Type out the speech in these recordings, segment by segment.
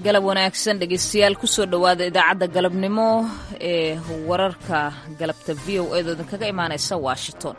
galab wanaagsan dhegeystayaal kusoo dhowaada idaacadda galabnimo ee wararka galabta v o edo idinkaga imaanaysa washington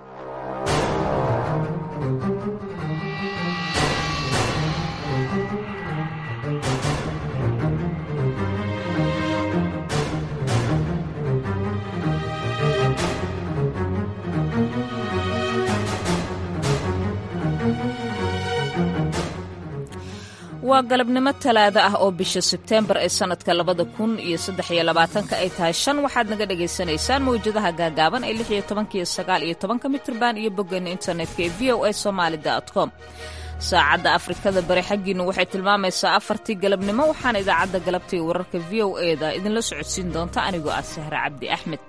waa galabnimo talaado ah oo bisha sebteembar ee sannadka labada kun iyo saddex iyo labaatanka ay tahay shan waxaad naga dhagaysanaysaan mawjadaha gaagaaban ee lix iyo tobanka iyo sagaal iyo tobanka mitrban iyo boggeena internetka ee v o a somaali com saacadda afrikada bari xaggiinu waxay tilmaamaysaa afartii galabnimo waxaana idaacadda galabta iyo wararka v o e da idinla socodsiin doonta anigoo ah sahre cabdi axmed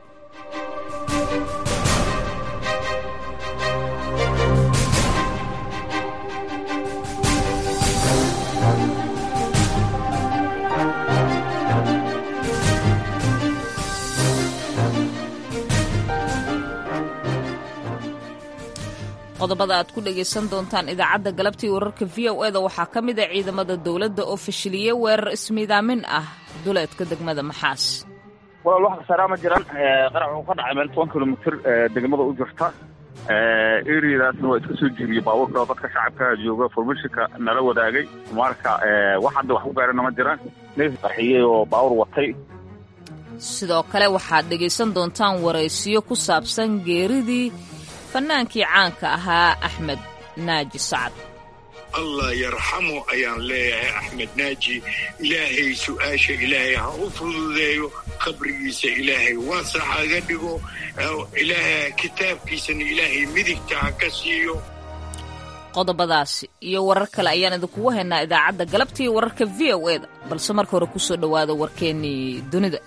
qodobada aad ku dhagaysan doontaan idaacadda galabtii wararka v o e da waxaa ka mid a ciidamada dowladda oo fashiliyey weerar ismiidaamin ah duleedka degmada maxaas walaal wax khasaaraa ma jiran qarac wuxuu ka dhacay meel toban kilomitr degmada u jirta eriadaasna waa iska soo jiiriyey baabuurka oo dadka shacabka jooga formishinka nala wadaagay marka wax hadda wax ku gaarana ma jiraan neef qarxiyey oo baawur watay sidoo kale waxaad dhegaysan doontaan waraysiyo ku saabsan geeridii fannaankii caanka ahaa axmed naaji sacad allah yarxamu ayaan leeyahay axmed naaji ilaahay su'aasha ilaahay ha u fududeeyo qabrigiisa ilaahay waasax haga dhigo ilaahay kitaabkiisana ilaahay midigta ha ka siiyo qodobadaasi iyo warar kale ayaan idinkugu haynaa idaacadda galabta iyo wararka v o e da balse marka hore kusoo dhowaada warkeennii dunida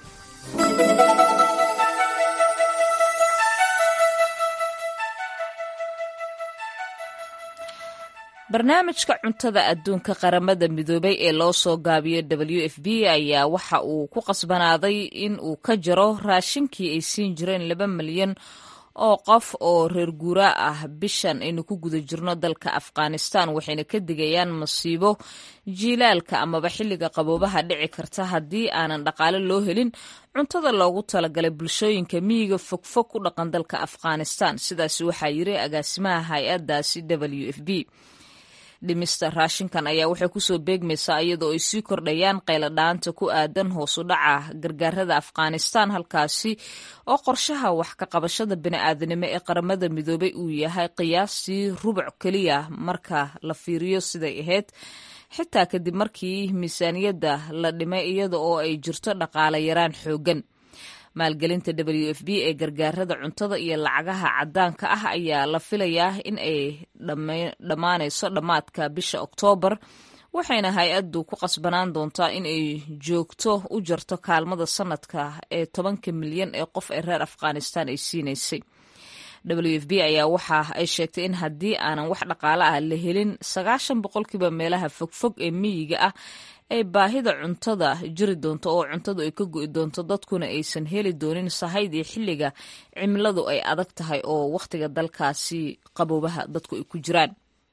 barnaamijka cuntada adduunka qaramada midoobay ee loo soo gaabiyo w f b ayaa waxa uu ku qasbanaaday in uu ka jaro raashinkii ay siin jireen laba milyan oo qof oo reer guuraa ah bishan aynu ku guda jirno dalka afghanistan waxayna ka digayaan masiibo jiilaalka amaba xilliga qaboobaha dhici karta haddii aanan dhaqaale loo helin cuntada loogu talagalay bulshooyinka miyiga fogfog ku dhaqan dalka afghanistan sidaas waxaa yiri agaasimaha hay-addaasi w f b dhimista raashinkan ayaa waxay kusoo beegmaysaa iyadoo ay sii kordhayaan qayladhaanta ku aadan hoosu dhaca gargaarada afghanistan halkaasi oo qorshaha wax ka qabashada bini'aadanimo ee qaramada midoobay uu yahay qiyaastii rubuc keliya marka la fiiriyo siday ahayd xitaa kadib markii miisaaniyadda la dhimay iyada oo ay jirto dhaqaale yaraan xooggan maalgelinta w f b ee gargaarada cuntada iyo lacagaha caddaanka ah ayaa la filayaa in ay dhammaanayso dhammaadka bisha oktoobar waxayna hay-addu ku qasbanaan doontaa in ay joogto u jarto kaalmada sanadka ee tobanka milyan ee qof ee reer afghanistan ay siinaysay w f b ayaa waxa ay sheegtay in haddii aanan wax dhaqaale ah la helin sagaashan boqolkiiba meelaha fogfog ee miyiga ah ay baahida cuntada jiri doonto oo cuntadu ay ka go'i doonto dadkuna aysan heli doonin sahaydii xilliga cimiladu ay adag tahay oo wakhtiga dalkaasi qaboobaha dadku ay ku jiraan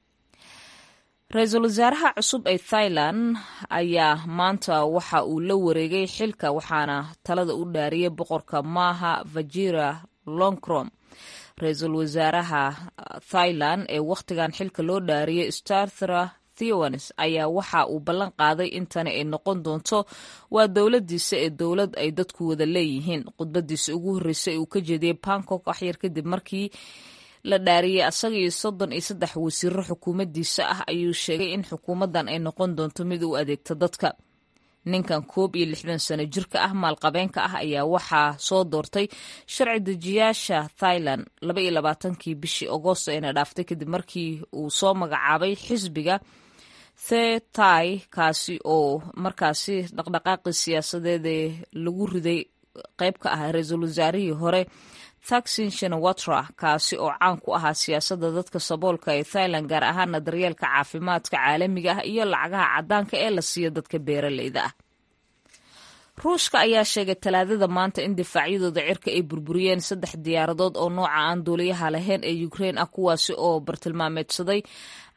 ra-iisul wasaaraha cusub ee thailand ayaa maanta waxa uu la wareegay xilka waxaana talada u dhaariyay boqorka maaha vajira longcrom ra-iisul wasaaraha thailand ee wakhtigan xilka loo dhaariyay starthra ayaa waxa uu ballan qaaday in tani ay noqon doonto waa dowladiisa ee dowlad ay dadku wada leeyihiin khudbadiisa ugu horreysay uu ka jeediyey bangkok waxyar kadib markii la dhaariyey asaga iyo soddon iyo saddex wasiiro xukuumaddiisa ah ayuu sheegay in xukuumaddan ay noqon doonto mid u adeegta dadka ninkan koob iyo lixdan sano jirka ah maalqabeenka ah ayaa waxaa soo doortay sharci dejiyaasha thailand laba iyo labaatankii bishii agoosto eena dhaaftay kadib markii uu soo magacaabay xisbiga the tai kaasi oo markaasi dhaqdhaqaaqii siyaasadeedee lagu riday qayb ka ah ra-iisul wasaarihii hore thaksin shinawatra kaasi oo caan ku ahaa siyaasadda dadka saboolka ee thailand gaar ahaana daryeelka caafimaadka caalamiga ah iyo lacagaha caddaanka ee la siiyo dadka beeraleyda ah ruushka ayaa sheegay talaadada maanta in difaacyadooda cirka ay burburiyeen saddex diyaaradood oo nooca aan duuliyaha lahayn ee ukrein ah kuwaasi oo bartilmaameedsaday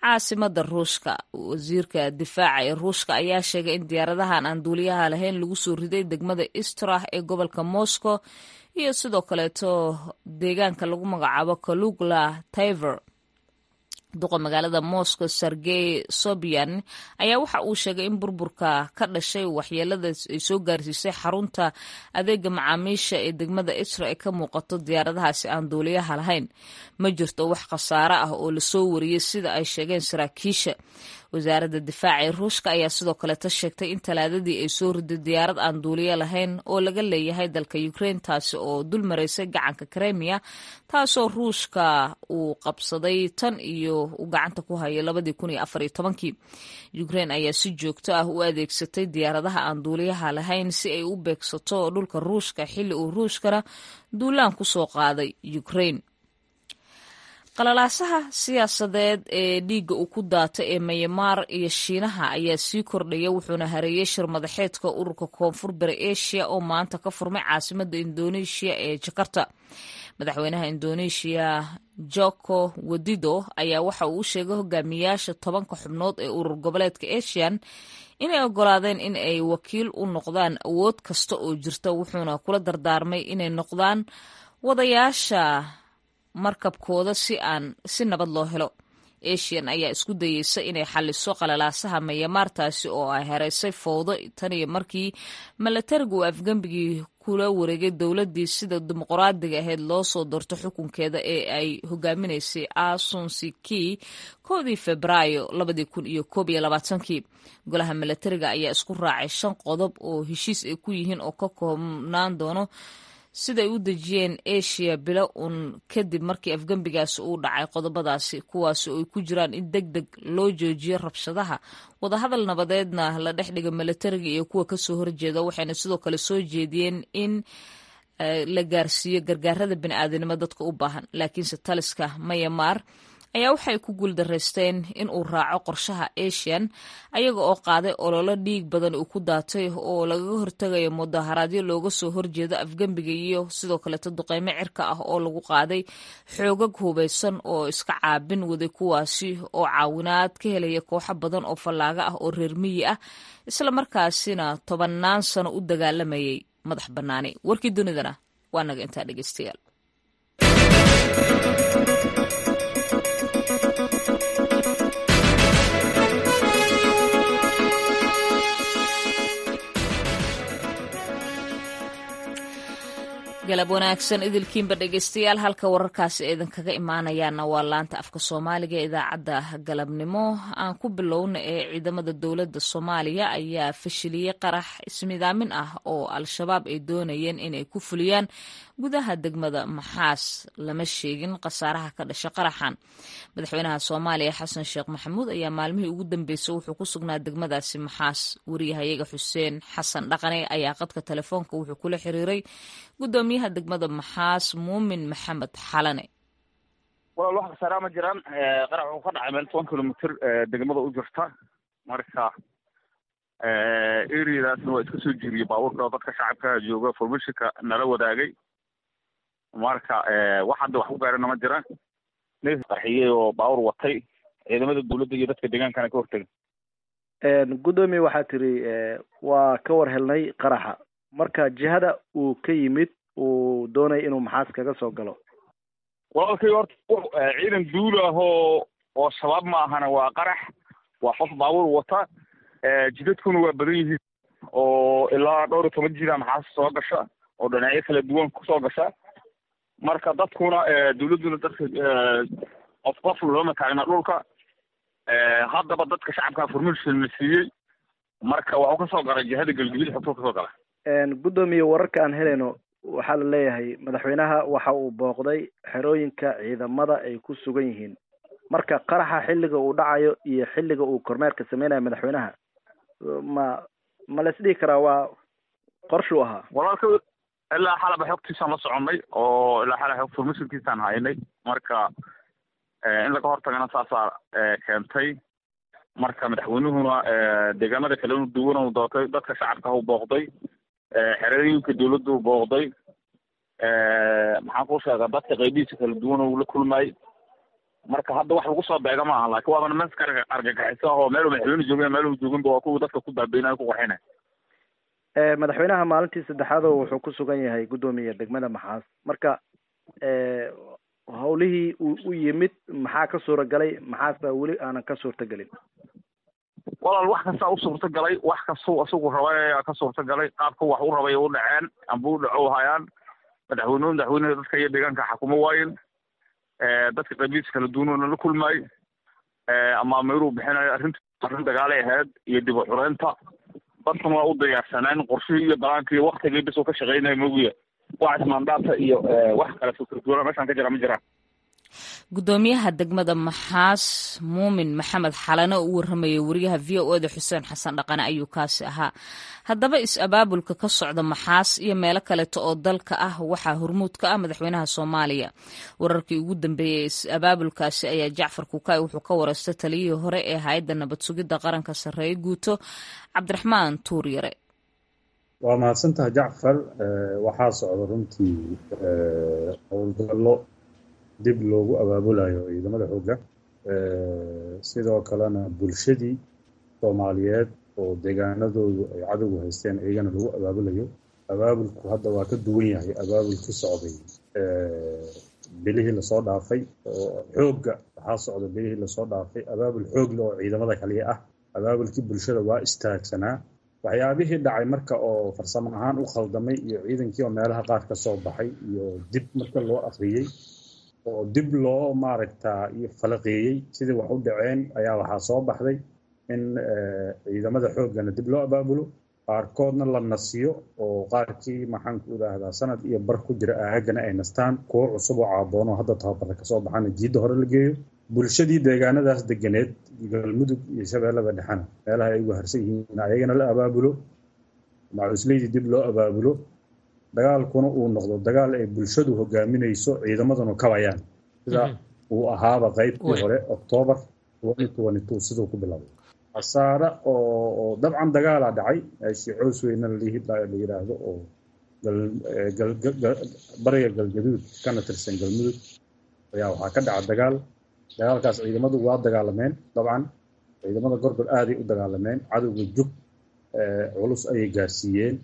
caasimada ruushka wasiirka difaaca ee ruushka ayaa sheegay in diyaaradahan aan duuliyaha lahayn lagu soo riday degmada istrah ee gobolka moscow iyo sidoo kaleeto deegaanka lagu magacaabo kalugla tiver duqa magaalada moscow sergey sobyan ayaa waxa uu sheegay in burburka ka dhashay waxyeelada ay soo gaarsiisay xarunta adeega macaamiisha ee degmada isra ee ka muuqato diyaaradahaasi aan duuliyaha lahayn ma jirto wax khasaare ah oo lasoo wariyey sida ay sheegeen saraakiisha wasaaradda difaaca ee ruushka ayaa sidoo kaleeta sheegtay in talaadadii ay soo riday diyaarad aan duuliyo lahayn oo laga leeyahay dalka ukraine taasi oo dul maraysay gacanka kremiya taasoo ruushka uu qabsaday tan iyo uu gacanta ku hayay labadii kun iyo afar iyo tobankii ukraine ayaa si joogto ah u adeegsatay diyaaradaha aan duuliyaha lahayn si ay u beegsato dhulka ruushka xilli uu ruushkana duulaan ku soo qaaday ukraine qalalaasaha siyaasadeed ee dhiigga uu ku daatay ee mayamaar iyo shiinaha ayaa sii kordhaya wuxuuna hareeyey shir madaxeedka ururka koonfur bari asia oo maanta ka furmay caasimada indoneeshiya ee jakarta madaxweynaha indoneeshiya joko wadido ayaa waxa uu u sheegay hogaamiyaasha tobanka xubnood ee urur goboleedka asian inay ogolaadeen in ay wakiil u noqdaan awood kasta oo jirta wuxuuna kula dardaarmay inay noqdaan wadayaasha markabkooda si aan si nabad loo helo asian ayaa isku dayeysa inay xaliso qalalaasaha mayamaartaasi oo ay hereysay fowdo tan iyo markii milatariga uu afgembigii kula wareegay dowladdii sida dimuqraadiga ahayd loo soo doorto xukunkeeda ee ay hogaaminaysay asunsiki koodii febraayo labadii kun iyo koob iyo labaatankii golaha milatariga ayaa isku raacay shan qodob oo heshiis ay ku yihiin oo ka koobnaan doono siday u dejiyeen asia bilo uun kadib markii afgembigaasi uu dhacay qodobadaasi kuwaasi oo ay ku jiraan in deg deg loo joojiyo rabshadaha wadahadal nabadeedna la dhex dhiga milatariga iyo kuwa kasoo horjeeda waxayna sidoo kale soo jeediyeen in la gaarsiiyo gargaarada bini'aadanimo dadka u baahan laakiinse taliska mayamaar ayaa waxay ku guuldaraysteen in uu raaco qorshaha asian ayaga oo qaaday ololo dhiig badan uu ku daatay oo lagaga hortagayo mudaharaadyo looga soo horjeedo afgembiga iyo sidoo kaleeto duqeymo cirka ah oo lagu qaaday xoogag hubeysan oo iska caabin waday kuwaasi oo caawinaad ka helaya kooxo badan oo fallaaga ah oo reer miyi ah islamarkaasina tobannaan sano u dagaalamayay madax bannaani warkii dunidana waa naga intaa dhegeystayaal galab wanaagsan idilkiinba dhegeystayaal halka wararkaasi idinkaga imaanayaana waa laanta afka soomaaliga ee idaacadda galabnimo aan ku bilowna ee ciidamada dowladda soomaaliya ayaa fashiliyey qarax ismidaamin ah oo al-shabaab ay doonayeen inay ku fuliyaan gudaha degmada maxaas lama sheegin khasaaraha ka dhasha qaraxan madaxweynaha soomaaliya xasan sheekh maxamuud ayaa maalmihii ugu dambeysay wuxuu ku sugnaa degmadaasi maxaas wariyahayaga xuseen xasan dhaqane ayaa qadka telefoonka wuxuu kula xiriiray gudoomiyaha degmada maxaas muumin maxamed xalane walaal wax khasaaraa ma jiraan qarax wuxuu ka dhacay meel toban kilomitr degmada u jirta marka areadaasna waa iska soo jiriyey baabuurka oo dadka shacabka jooga formishinka nala wadaagay marka wax hadda wax ku gaarana ma jiraan neef qarxiyey oo baabuur watay ciidamada dawladda iyo dadka deegaankana ka hortega guddoomiye waxaa tiri waa ka war helnay qaraxa marka jihada uu ka yimid uu doonaya inuu maxaas kaga soo galo walaalkay horta ciidan duul ah oo oo shabaab ma ahana waa qarax waa qof baabuur wata jidadkuna waa badan yihiin oo ilaa dhowr iyo toban jida maxaas soo gasha oo dhinacyo kala duwan kusoo gasha marka dadkuna dawladduna dadka qof qof looma taagna dhulka haddaba dadka shacabka formation la siiyey marka waxuu kasoo galay jihada galgudud xogtuu kasoo gala guddoomiye wararka aan helayno waxaa la leeyahay madaxweynaha waxa uu booqday xerooyinka ciidamada ay ku sugan yihiin marka qaraxa xilliga uu dhacayo iyo xilliga uu kormeerka sameynayo madaxweynaha ma ma la isdhihi karaa waa qorshuu ahaa walaalka ilaa xalaba xogtiisaan la soconnay oo ilaa xala xog formationkiisaan haynay marka in laga hortagana saasaa keentay marka madaxweynuhuna deegaanada kale inu duwan u doortay dadka shacabka u booqday xerooyinka dawladda u booqday maxaan ku sheegaa dadka qaybihiisa kala duwan uu la kulmayay marka hadda wax lagu soo beega ma aha laakiin waaba nimanka argagaxiso oo meel madaxweyne joogin meel jooginba waa kuwa dadka ku baabeynaya ku qaxinaya madaxweynaha maalintii saddexaad oo wuxuu ku sugan yahay guddoomiya degmada maxaas marka hawlihii uu u yimid maxaa ka suura galay maxaas baa weli aanan ka suurta gelin walaal wax kastaa u suurta galay wax kastuu isagu rabay ka suurta galay qaabka wax u rabay u dhaceen amba u dhaco hayaan madaxweynuhu madaxweynaha dadka iyo deegaanka xakumo waayen dadka qabiis kala duunoona la kulmaay ama meeluu bixinayo arrinta arrin dagaalay ahayd iyo dib u xureynta dadkan waa u diyaarsaneen qorshihii iyo balaankii waktigii bis uu ka shaqeynaya mogiya wax ismaandhaata iyo wax kale fikirduwana meeshaan ka jira ma jiraan guddoomiyaha degmada maxaas muumin maxamed xalane oo u warramayay wariyaha v o eda xuseen xasan dhaqane ayuu kaasi ahaa haddaba is-abaabulka ka socda maxaas iyo meelo kaleeto oo dalka ah waxaa hormuud ka ah madaxweynaha soomaaliya wararkii ugu dambeeyey is-abaabulkaasi ayaa jacfar kukaay wuxuu ka wareystay taliyihii hore ee hay-adda nabad sugidda qaranka sarreeye guuto cabdiraxmaan tuuryare waa mahadsantaha jacfar waxaa socda runtii howlgallo dib loogu abaabulayo ciidamada xoogga sidoo kalena bulshadii soomaaliyeed oo deegaanadoodu ay cadowgu haysteen iyagana lagu abaabulayo abaabulku hadda waa ka duwan yahay abaabulkii socday bilihii lasoo dhaafay oo xoogga waxaa socda bilihii lasoo dhaafay abaabul xoogle oo ciidamada kaliya ah abaabulkii bulshada waa istaagsanaa waxyaabihii dhacay marka oo farsamo ahaan u khaldamay iyo ciidankii oo meelaha qaar ka soo baxay iyo dib marka loo akhriyey oo dib loo maaragtaa iyo falaqeeyey sidii wax u dhaceen ayaa waxaa soo baxday in ciidamada xooggana dib loo abaabulo qaarkoodna la nasiyo oo qaarkii maxaanku idhaahdaa sanad iyo bar ku jira aagana ay nastaan kuwo cusub oo caaboono hadda tababarra kasoo baxana jiidda hore la geeyo bulshadii deegaanadaas deganeed galmudug iyo shabeellada dhexena meelaha ay ugu harsan yihiin ayagana la abaabulo macuusleydii dib loo abaabulo dagaalkuna uu noqdo dagaal ay bulshadu hogaaminayso ciidamaduna kabayaan sida uu ahaaba qaybtii hore octoobar siduu ku bilowday khasaare oo dabcan dagaalaa dhacay meeshii cows weyna la yidhaahdo oo bariga galgaduud kana tirsan galmudug ayaa waxaa ka dhaca dagaal dagaalkaas ciidamadu waa dagaalameen dabcan ciidamada gorgor aaday u dagaalameen cadowga jug culus ayay gaarsiiyeen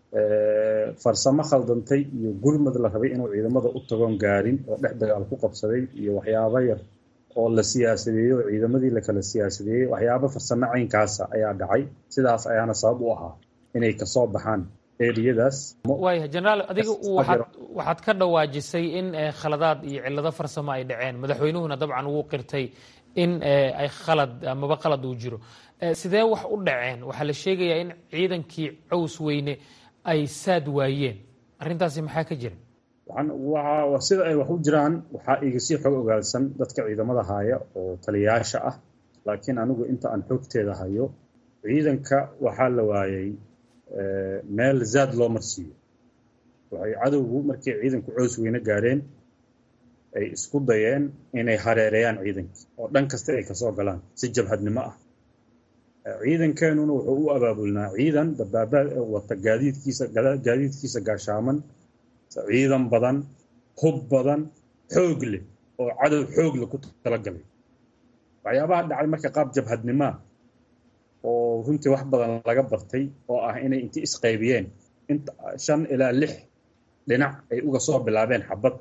farsamo khaldantay iyo gurmad la rabay inuu ciidamada u tagoon gaarin oo dhex dagaal ku qabsaday iyo waxyaabo yar oo la siyaasadeeyey oo ciidamadii la kala siyaasadeeyey waxyaabo farsamo caynkaasa ayaa dhacay sidaas ayaana sabab u ahaa inay kasoo baxaan eriyadaas waayahay jenaraal adiga waxaad waxaad ka dhawaajisay in khaladaad iyo cillado farsamo ay dhaceen madaxweynuhuna dabcan wuu qirtay in ay khalad amaba qalad uu jiro sidee wax u dhaceen waxaa la sheegayaa in ciidankii caws weyne ay saad waayeen arrintaasi maxaa ka jira sida ay wax u jiraan waxaa iga sii xog ogaadsan dadka ciidamada haya oo taliyayaasha ah laakiin anigu inta aan xogteeda hayo ciidanka waxaa la waayay meel zaad loo marsiiyo waxay cadowgu markay ciidanku coos weyne gaareen ay isku dayeen inay hareereeyaan ciidankii oo dhan kasta ay kasoo galaan si jabhadnimo ah ciidankeenuna wuxuu u abaabulnaa ciidan dabaabaad wata gaadiidkiisa gaadiidkiisa gaashaaman ciidan badan hub badan xoog leh oo cadow xoog leh ku talagalay waxyaabaha dhacay marka qaab jabhadnimaa oo runtii wax badan laga bartay oo ah inay inti isqaybiyeen inta shan ilaa lix dhinac ay uga soo bilaabeen xabad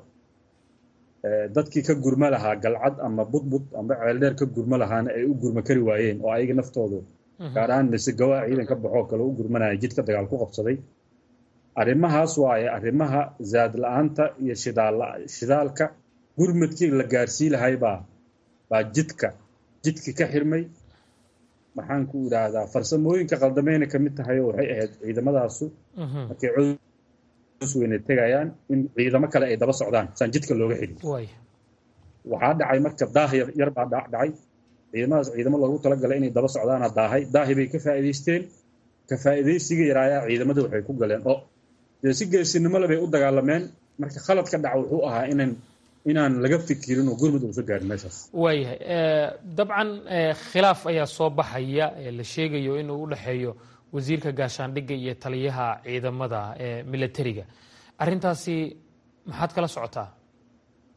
dadkii ka gurma lahaa galcad ama budbud ama ceeldheer ka gurma lahaana ay u gurma kari waayeen oo ayaga naftoodu gaar ahaan misegawa ciidan ka baxoo kale u gurmanaya jidka dagaal ku qabsaday arrimahaas waaye arrimaha zaad la-aanta iyo shidaalka gurmadkii la gaarsii lahay baa baa jidka jidki ka xirmay maxaan ku idhaahdaa farsamooyinka qaldameyna ka mid tahay oo waxay ahayd ciidamadaasu markay cos weyne tegayaan in ciidamo kale ay daba socdaan saan jidka looga xidhin waxaa dhacay marka daah yar baa dhacay ciidamadaas ciidamo loogu talagalay inay daba socdaana daahay daahi bay ka faa'iidaysteen ka faa'iidaysiga yaraayaa ciidamada waxay ku galeen oo dee si geesinimo le bay u dagaalameen marka khalad ka dhaca wuxuu ahaa inan inaan laga fikirin oo gurmud uusa gaarin meeshaas waayahay dabcan khilaaf ayaa soo baxaya la sheegayo inuu u dhexeeyo wasiirka gaashaandhigga iyo taliyaha ciidamada ee militariga arrintaasi maxaad kala socotaa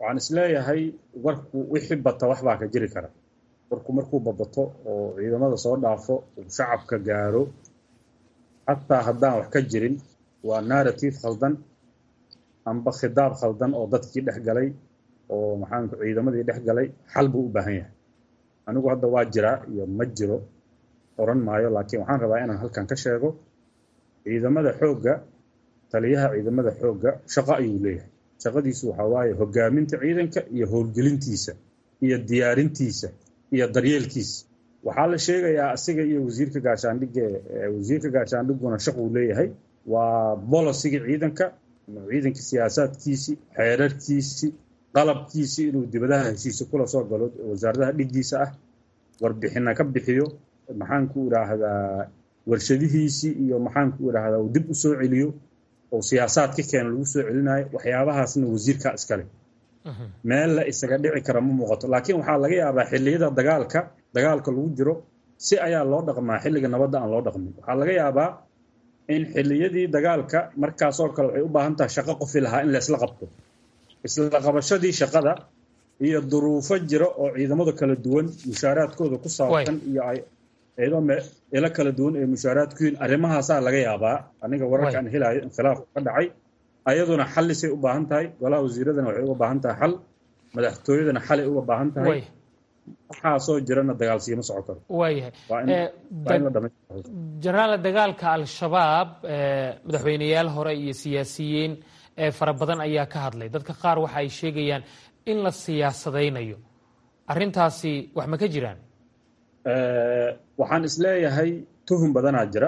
waxaan isleeyahay warku wixii bata wax baa ka jiri kara warku markuu babato oo ciidamada soo dhaafo uu shacabka gaaro xataa haddaan wax ka jirin waa narrative khaldan amba khidaab khaldan oo dadkii dhex galay oo maxaanku ciidamadii dhex galay xal buu u baahan yahay anigu hadda waa jiraa iyo ma jiro oran maayo laakiin waxaan rabaa inaan halkan ka sheego ciidamada xoogga taliyaha ciidamada xoogga shaqo ayuu leeyahay shaqadiisu waxaa waaye hogaaminta ciidanka iyo howlgelintiisa iyo diyaarintiisa iyo daryeelkiisa waxaa la sheegayaa asiga iyo wasiirka gaashaandhigga wasiirka gaashaandhigguna shaquu leeyahay waa bolosiga ciidanka ciidanka siyaasaadkiisii xeerarkiisii qalabkiisii inuu dibadaha heshiisa kula soo galo wasaaradaha dhiggiisa ah warbixina ka bixiyo maxaanku idhaahdaa warshadihiisii iyo maxaanku idhaahdaa uu dib u soo celiyo oo siyaasaad ka keena lagu soo celinayo waxyaabahaasna wasiirkaa iskale meel la isaga dhici kara ma muuqato laakiin waxaa laga yaabaa xilliyada dagaalka dagaalka lagu jiro si ayaa loo dhaqmaa xilliga nabadda aan loo dhaqmin waxaa laga yaabaa in xilliyadii dagaalka markaasoo kale waxay u baahan tahay shaqo qofi lahaa in laysla qabto isla qabashadii shaqada iyo duruufo jira oo ciidamada kala duwan mushaaraadkooda ku saabsan iyo iyadoo ilo kala duwan ee mushaaraadku yihiin arrimahaasaa laga yaabaa aniga wararka aan helayo inkhilaafku ka dhacay ayaduna xallisay u baahan tahay golaha wasiiradana waxay uga baahan tahay xal madaxtooyadana xalay uga baahan tahay waxaasoo jirana dagaalsiima soco karo waayahay jenaraal dagaalka al-shabaab madaxweyneyaal hore iyo siyaasiyiin fara badan ayaa ka hadlay dadka qaar waxa ay sheegayaan in la siyaasadaynayo arrintaasi wax ma ka jiraan waxaan isleeyahay tuhum badanaa jira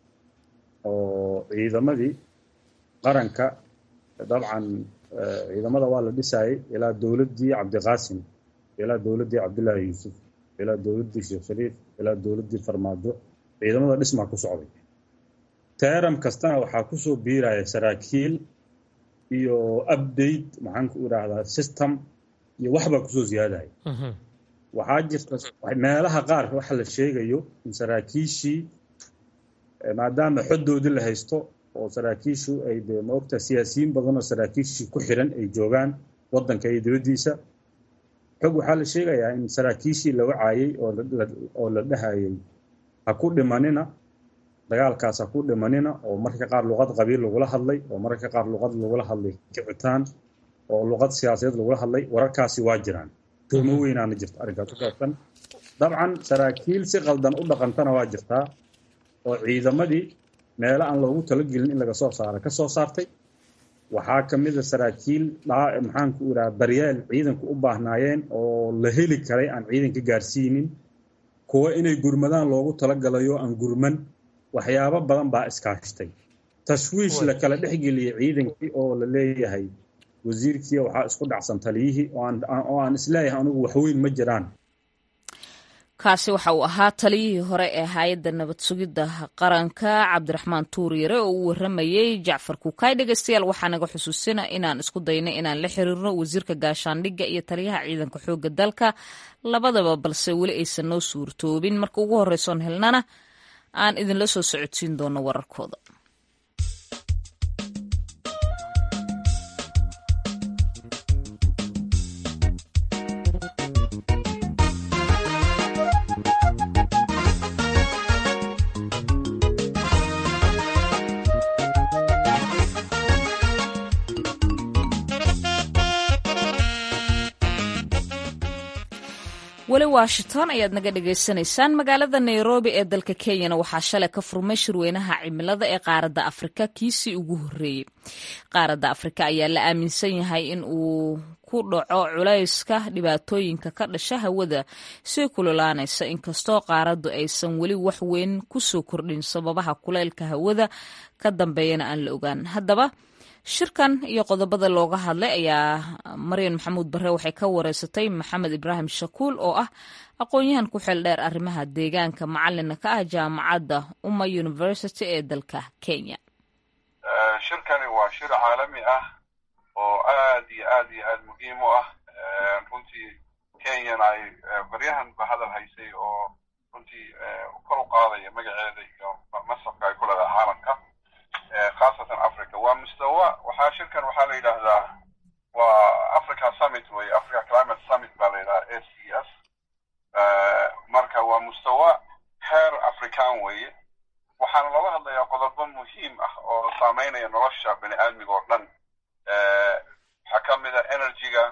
oo ciidamadii qaranka dabcan ciidamada waa la dhisayay ilaa dowladdii cabdiqaasim ilaa dowladdii cabdullaahi yuusuf ilaa dowladdii sheekh shariif ilaa dowladdii farmaajo ciidamada dhismaa ku socday teeram kastana waxaa kusoo biiraya saraakiil iyo update maxaanku idhaahdaa system iyo waxbaa kusoo ziyaadaya waxaa jirta meelaha qaar waxa la sheegayo in saraakiishii maadaama xoddoodii la haysto oo saraakiishu ay de maogta siyaasiyiin badan oo saraakiishii ku xiran ay joogaan waddanka iyo dibaddiisa xog waxaa la sheegayaa in saraakiishii la wacaayey oo la dhahayay ha ku dhimanina dagaalkaas ha ku dhimanina oo mararka qaar luqad qabiil lagula hadlay oo mararka qaar luqad lagula hadlay kicitaan oo luqad siyaasadeed lagula hadlay wararkaasi waa jiraan tuhmo weynaana jirta arrinkaas ku saabsan dabcan saraakiil si qaldan u dhaqantana waa jirtaa oo ciidamadii meelo aan loogu talagelin in laga soo saaro ka soo saartay waxaa ka mid a saraakiil maxaanku idhaha daryeel ciidanku u baahnaayeen oo la heli karay aan ciidanka gaarsiinin kuwa inay gurmadaan loogu talagalayo aan gurman waxyaabo badan baa iskaashtay tashwiish la kala dhexgeliyey ciidankii oo la leeyahay wasiirkii waxaa isku dhacsan taliyihii oo aan isleeyahay anigu waxweyn ma jiraan kaasi waxa uu ahaa taliyihii hore ee hay-adda nabad sugidda qaranka cabdiraxmaan tuuryare oo u waramayey jacfar kuukay dhegeystayaal waxaa naga xusuusina inaan isku daynay inaan la xiriirno wasiirka gaashaandhigga iyo taliyaha ciidanka xoogga dalka labadaba balse weli aysan noo suurtoobin marka ugu horreysoon helnana aan idinla soo socodsiin doono wararkooda weli washington ayaad naga dhagaysanaysaan magaalada nairobi ee dalka kenyana waxaa shalay ka furmay shirweynaha cimilada ee qaaradda afrika kiisii ugu horreeyey qaaradda afrika ayaa la aaminsan yahay in uu ku dhaco culayska dhibaatooyinka ka dhasha hawada sii kululaanaysa inkastoo qaaraddu aysan weli wax weyn ku soo kordhin sababaha kulaylka hawada ka dambeeyana aan la ogaan haddaba shirkan iyo qodobada looga hadlay ayaa maryan maxamuud bare waxay ka wareysatay maxamed ibraahim shakuul oo ah aqoon-yahan ku xeel dheer arrimaha deegaanka macalina ka ah jaamacadda umma university ee dalka kenya shirkani waa shir caalami ah oo aad iyo aad iyo aad muhiim u ah runtii kenyana ay baryahanba hadal haysay oo runtii kor u qaadaya magaceeda iyo masabka ay ku leedahay caalamka khaasatan africa waa mustawa waxaa shirkan waxaa la yidhaahdaa waa africa summit waa mustawa heer african weeye waxaana looga hadlayaa qodobo muhiim ah oo saameynaya nolosha bini aadmiga oo dhan waxaa ka mid a energyga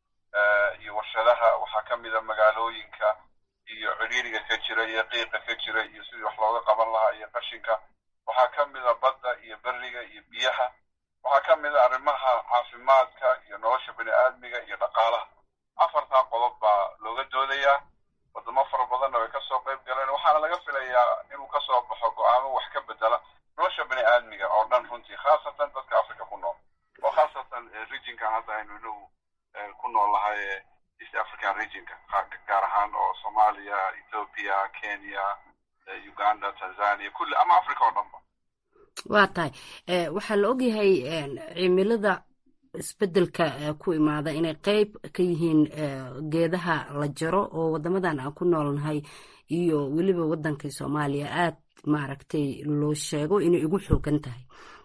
iyo warshadaha waxaa ka mid a magaalooyinka iyo cidhiiriga ka jira iyo qiiqa ka jira iyo sidii wax looga qaban lahaa iyo qashinka waxaa ka mid a badda iyo beriga iyo biyaha waxaa ka mid a arrimaha caafimaadka iyo nolosha bini aadmiga iyo dhaqaalaha afartaa qodob baa looga doodayaa wadamo fara badanna way kasoo qayb galeen waxaana laga filayaa inuu kasoo baxo go-aamo wax ka bedela nolosha bini aadmiga oo dhan runtii khaasatan dadka africa ku nool oo khaasatan regionkan hadda aynu inagu ku nool lahay east african regionka gaar ahaan oo soomaaliya ethiopia kenya uganda tanzania kulli ama africa oo dhanba waa tahay waxaa la ogyahay cimilada isbedelka ku imaada inay qeyb ka yihiin geedaha la jaro oo wadamadan aan ku noolnahay iyo weliba wadankii soomaaliya aad maaragtay loo sheego inay ugu xoogan tahay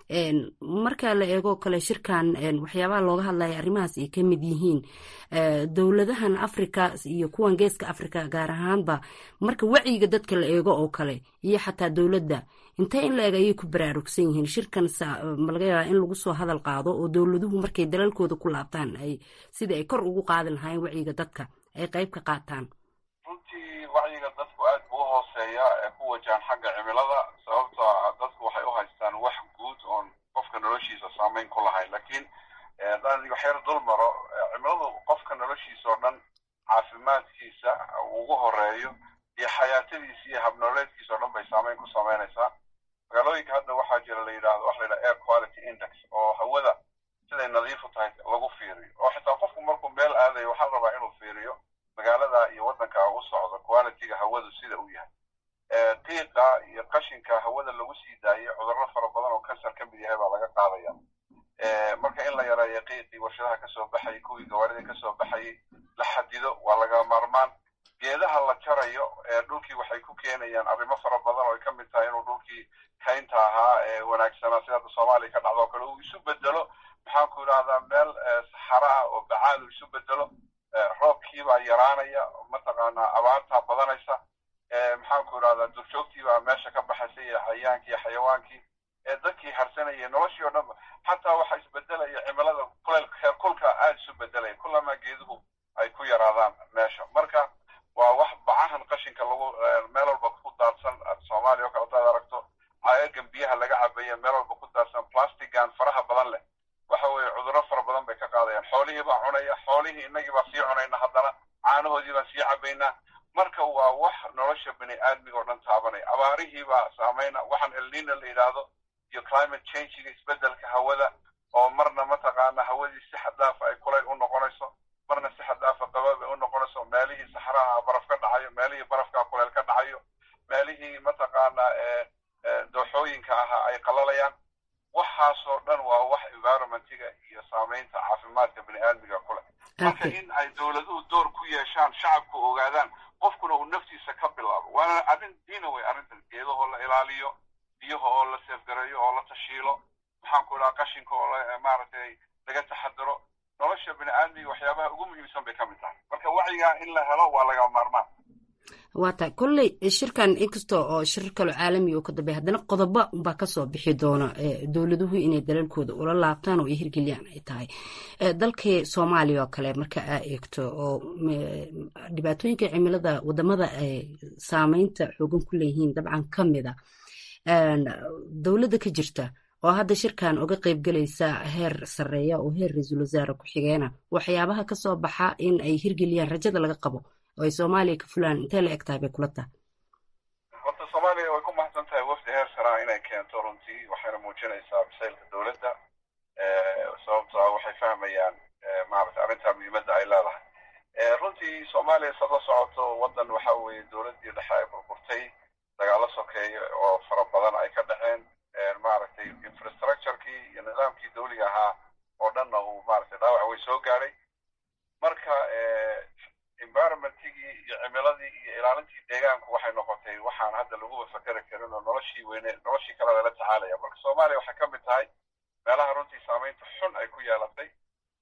marka la eego kale shirkan waxyaabaha looga hadlaya arrimahaas ay ka mid yihiin dowladahan africa iyo kuwan geeska africa gaar ahaanba marka wacyiga dadka la eego oo kale iyo xataa dowladda intee in la eg ayay ku baraarugsan yihiin shirkan ma laga yaabaa in lagu soo hadal qaado oo dowladuhu markay dalalkooda ku laabtaan ay sidai ay kor ugu qaadi lahaayeen wacyiga dadka ay qayb ka qaataan runtii wacyiga dadku aad buu u hooseeya ee ku wajahan xagga cimilada sababto dadku waxay u haystaan wax guud oon qofka noloshiisa saameyn ku lahayn lakiin haddaan waxyar dul maro cimiladu qofka noloshiisa oo dhan caafimaadkiisa ugu horeeyo iyo xayaatadiisa iyo habnooleedkiisa oo dhan bay saameyn ku sameynaysaa magaalooyinka hadda waxaa jira la yidhahdo waxa la yidhaha air quality index oo hawada siday nadiifu tahay lagu fiiriyo oo xitaa qofku markuu meel aadayo waxaa la rabaa inuu fiiriyo magaalada iyo waddanka u socdo qualityga hawadu sida uu yahay qiiqa iyo qashinka hawada lagu sii daayay cudurro fara badan oo kansar ka mid yahay baa laga qaadaya marka in la yareeyo qiiqii warshadaha kasoo baxayay kuwii gawaarida kasoo baxayay la xadido waa laga maarmaan geedaha la jarayo dhulkii waxay ku keenayaan arrimo fara badan oo ay ka mid tahay inuu dhulkii kaynta ahaa ee wanaagsanaa sida hadda soomaaliya ka dhacdo o kale uu isu bedelo maxaan ku idhahdaa meel saxara ah oo bacaad uu isu bedelo roobkiibaa yaraanaya mataqaanaa abaartaa badanaysa maxaan ku idhahdaa durjoogtiibaa meesha ka baxaysa iyo cayaankii iyo xayawaankii dadkii harsanayay noloshii o dhan xataa waxaa isbedelaya cimilada kuleyl heer kulka aada isu bedelaya kulamaa geeduhu ay ku yaraadaan meesha marka waa wax bacahan qashinka lagu meel walba ku daadsan soomaaliya oo kale hadaad aragto caayagan biyaha laga cabaya meel walba ku daadsan plastigan faraha badan leh waxa weeye cudurro fara badan bay ka qaadayaan xoolihii baa cunaya xoolihii innagii baa sii cunayna haddana caanahoodii baan sii cabaynaa marka waa wax nolosha bini aadmiga oo dhan taabanaya abaarihii baa saameyna waxaan elnina la yidhaahdo iyo climate changiga isbedelka hawada oo marna mataqaana hawadii si xadaafa ay kulayl u noqonayso marna si xadaafa qabaab ay u noqonayso meelihii saxraha baraf ka dhacayo meelihii barafka kulayl ka dhacayo meelihii mataqaana dooxooyinka ahaa ay qalalayaan waxaasoo dhan waa wax environmentiga iyo saameynta caafimaadka bini aadmiga kule marka in ay dowladuhu door ku yeeshaan shacabku ogaadaan qofkuna uu naftiisa ka bilaabo waana arrin diina wey arrintan geedahoo la ilaaliyo biyaha oo la seefgareeyo oo la tashiilo maxaan ku idhaha qashinka oo maaragtay laga taxadiro nolosha bini aadmiga waxyaabaha ugu muhiimsan bay ka mid tahay marka wacyigaa in la helo waa laga maarmaan waa tahay kolley shirkan inkasta oo shirar kaloo caalami oo ka dambeya haddana qodobo baa kasoo bixi doona dowladuhu inay dalalkooda ula laabtaan oo ay hirgeliyaan ay tahay dalkii soomaaliya oo kale marka aa eegto oo dhibaatooyinka cimilada wadamada ay saameynta xoogan ku leeyihiin dabcan ka mida dowladda ka jirta oo hadda shirkan uga qaybgelaysa heer sareeya oo heer ra-iisul wasaare ku-xigeena waxyaabaha kasoo baxa in ay hirgeliyaan rajada laga qabo oo ay soomaaliya ka fulaan intee la eg tahay bay kula tahay horta soomaaliya way ku mahadsan tahay wafdi heer saraa inay keento runtii waxayna muujinaysaa bisaylka dowladda sababto waxay fahmayaan maaragtay arrintaa muhiimadda ay leedahay runtii soomaaliya sad la socoto waddan waxa weeye dowladdii dhexe ay burburtay dagaalo sokeeya oo fara badan ay ka dhaceen maaragtay infrastructurekii iyo nidaamkii dawliga ahaa oo dhanna uu maaragtay dhaawac way soo gaadhay marka environmentigii iyo cimiladii iyo ilaalintii deegaanku waxay noqotay waxaan hadda laguba fakeri karin oo noloshii weyne noloshii kaleda la tacaalaya marka soomaaliya waxay ka mid tahay meelaha runtii saameynta xun ay ku yeelatay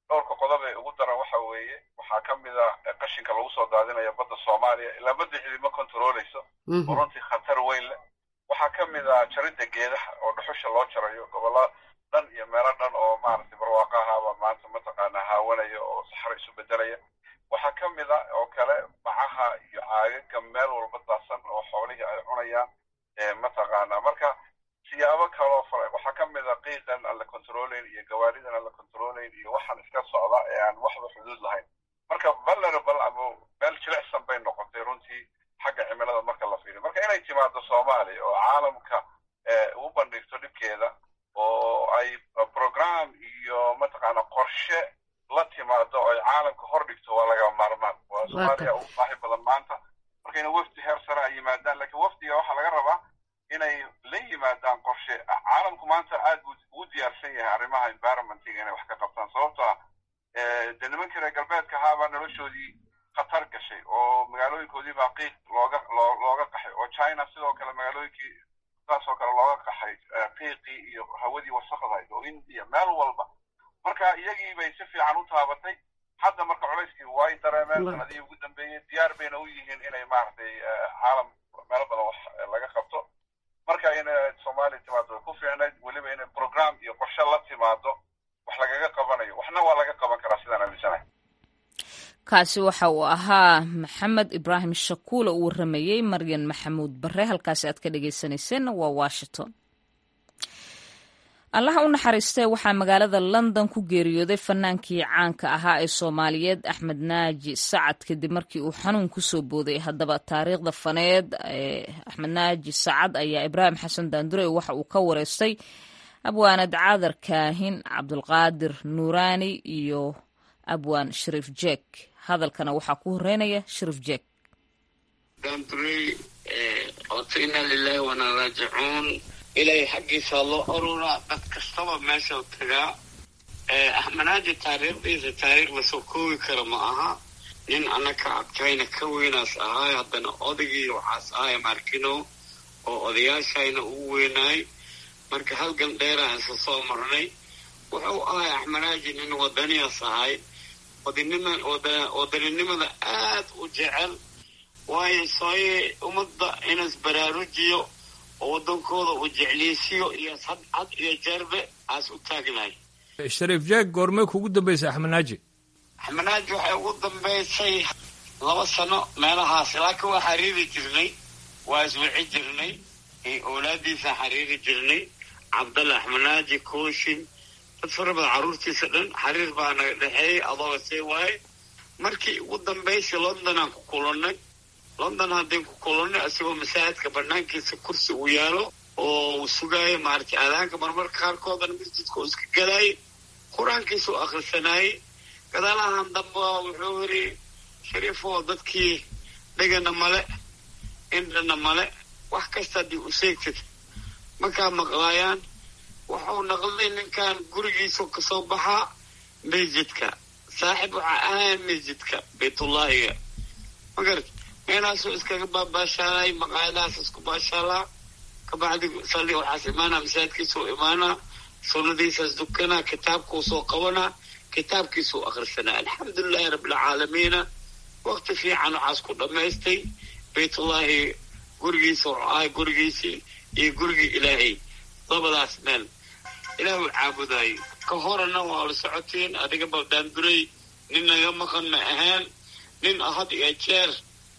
dhowrka qodob ee ugu daran waxa weeye waxaa ka mid a qashinka lagu soo daadinaya badda soomaaliya ilaa badda cidima controleyso oo runtii khatar weyn leh waxaa ka mid a jaridda geedaha oo dhuxusha loo jarayo gobolla dhan iyo meelo dhan oo maaragtay barwaaqo ahaaba maanta mataqaana haawanaya oo saxro isu bedelaya waxaa ka mid a oo kale bacaha iyo caagaga meel walba daadsan oo xoolihii ay cunayaan mataqaana marka siyaabo kaloo fara waxaa ka mid a qiiqan aan la controlayn iyo gawaaridan aan la controlayn iyo waxaan iska socda ee aan waxba xuduud lahayn marka vulnerable ama meel jilicsan bay noqotay runtii xagga cimilada marka la fiiriyo marka inay timaado soomaaliya oo caalamka u bandhigto dhibkeeda oo ay program iyo mataqaana qorshe la timaado oo ay caalamka hor dhigto waa laga maarmaan waa soomaaliya ugu baahi badan maanta marka ina wafdi heer sare ay yimaadaan lakiin wafdiga waxaa laga rabaa inay la yimaadaan qorshe caalamku maanta aad buu ugu diyaarsan yahay arrimaha environmentiga inay wax ka qabtaan sababto ah de nimankii reer galbeedka ahaabaa noloshoodii khatar gashay oo magaalooyinkoodii baa qiiq looga loo looga qaxay oo china sidoo kale magaalooyinkii saasoo kale looga qaxay qiiqii iyo hawadii wasaqdahayd oo india meel walba marka iyagii bay si fiican u taabatay hadda marka culayskii way dareemeen sanadihii ugu dambeeyey diyaar bayna u yihiin inay maaragtay caalam meelo badan wax laga qabto marka inay soomaaliya timaado way ku fiicnayd weliba inay program iyo qorshe la timaado wax lagaga qabanayo waxna waa laga qaban karaa sidaan aaminsanahay kaasi waxa uu ahaa maxamed ibraahim shakuul oo u waramayey maryan maxamuud bare halkaasi aad ka dhegeysaneyseen waa washington allaha u naxariistee waxaa magaalada london ku geeriyooday fanaankii caanka ahaa ee soomaaliyeed axmed naaji sacad kadib markii uu xanuun kusoo booday haddaba taariikhda faneed ee axmed naaji sacad ayaa ibraahim xasan daandure waxa uu ka wareystay abwaanad caadar kaahin cabdulqaadir nuuraani iyo abwaan shariif jeek hadalkana waxaa ku horeynaya shariif jeek daandurey oto inaa lilaahi wanaa raajicuun ilaahay xaggiisa loo aruuraa dad kastaba meeshau tagaa axmanaaji taariikhdiisa taariikh lasoo koogi kara ma aha nin annaka adkayna ka weynaas ahaay haddana odagii waxaas ahay markino oo odayaashayna ugu weynaay marka halgan dheeraan isla soo marnay wuxuu ahay axmanaaji nin wadaniyaas ahay wadaninimada aad u jecel waayo sooye ummadda inas baraarujiyo oo waddankooda uu jecliysiyo iyo had iyo jeerbe aas u taagnahay shariif jeeg goormay kugu dambaysay axmed naaji axmed naaji waxay ugu dambaysay laba sano meelahaas laakiin waa xariiri jirnay waa iswici jirnay owlaadiisa xariiri jirnay cabdalla axmed naaji kooshin dad fara badan carruurtiisa dhan xariir baa naga dhexeeyey adooga see waaye markii ugu dambaysay londonaan ku kulannay london haddeen ku kulannay isagoo masaajidka banaankiisa kursi uu yaalo oo uu sugaayo maaragtay aadaanka marmarka qaarkoodana masjidka uu iska galaayay qur-aankiisa u akhrisanaayey gadaalahan damba wuxuu yidhi shariifoo dadkii dhegana male indhana male wax kasta haddii u sheegtid markaa maqlaayaan wuxuu naqday ninkan gurigiisu kasoo baxaa masjidka saaxib waxaa ahayn masjidka baytullaahiga magarad meelaasuu iskaga baabaashaalay maqaayadahaas isku baashaalaa kabacdi salli waxaas imaanaa masaajidkiisuu imaanaa sunnadiisaas dukanaa kitaabkuu soo qabanaa kitaabkiisuu akhrisanaa alxamdulilaahi rabbilcaalamiina waqti fiican waxaas ku dhammaystay baytullaahi gurigiisa wuxuu ahay gurigiisii iyo gurigii ilaahay labadaas meel ilaah uu caabudaayo ka horena waa la socotiin adiga baldaanduray nin naga maqan ma ahaan nin had iyo jeer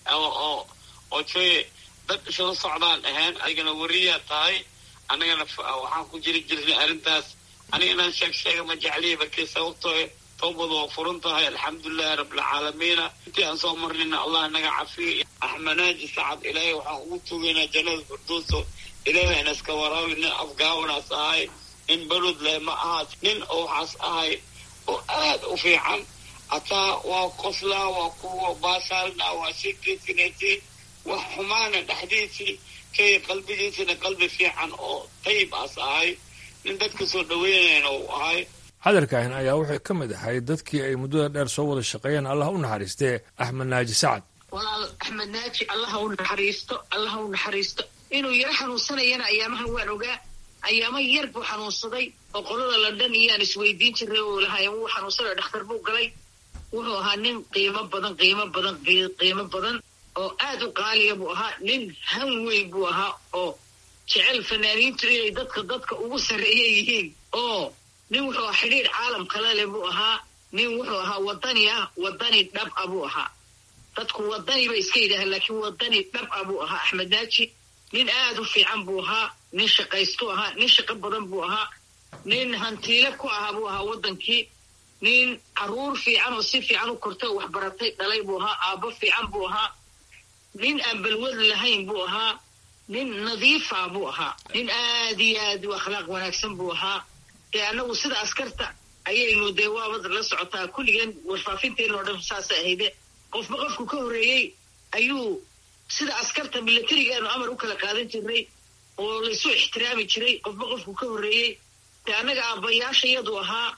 oo oo joye dad isla socdaan ahaan adigana wariyaa tahay annagana waxaan ku jiri jirnay arrintaas aniga inaan sheeg sheega ma jecliya markii sababtoo towbadu waa furan tahay alxamdulilahi rabbilcaalamiina intii aan soo marnayna allah naga cafiyo axmanaaji sacad ilaahay waxaan ugu tugaynaa jannada firdowso ilaahay na iska waraabi nin afgaawanaas ahay nin balod leh ma aha nin oo waxaas ahay oo aad u fiican hataa waa qoslaa waa kuwa baashaalna waa sheekaysinaysiin wax xumaana dhexdiisii kay qalbigiisina qalbi fiican oo tayib aas ahay nin dadka soo dhaweynayna uu ahay hadalkan ayaa wuxuu ka mid ahay dadkii ay muddada dheer soo wada shaqeeyeen allah u naxariistee axmed naaji sacad walaal axmed naaji allaha u naxariisto allaha u naxariisto inuu yaro xanuunsanayana ayaamahan waan ogaa ayaama yar buu xanuunsaday oo qolada london iyaan isweydiin jiray oo lahaayeen wuu xanuunsaday dhakhtar buu galay wuxuu ahaa nin qiimo badan qiimo badan qiimo badan oo aad u qaaliya buu ahaa nin han weyn buu ahaa oo jecel fanaaniintu inay dadka dadka ugu sarreeya yihiin oo nin wuxuu ahaa xidhiidh caalam kale leh buu ahaa nin wuxuu ahaa wadani ah wadani dhab a buu ahaa dadku wadani bay iska yidhaahaan laakiin wadani dhab a buu ahaa axmed naaji nin aad u fiican buu ahaa nin shaqaystu ahaa nin shaqo badan buu ahaa nin hantiile ku ahaa buu ahaa waddankii nin caruur fiican oo si fiican u kortay oo waxbaratay dhalay buu ahaa aabbo fiican buu ahaa nin aan balwad lahayn buu ahaa nin nadiifa buu ahaa nin aad iyo aad u akhlaaq wanaagsan buu ahaa dee annagu sida askarta ayaynu dee waabad la socotaa kulligeen warfaafinteena oo dhan saasay ahayde qofba qofku ka horreeyey ayuu sida askarta milatarigaanu amar u kala qaadan jirnay oo laysu ixtiraami jiray qofba qofku ka horreeyey dee annaga aabbayaasha iyadu ahaa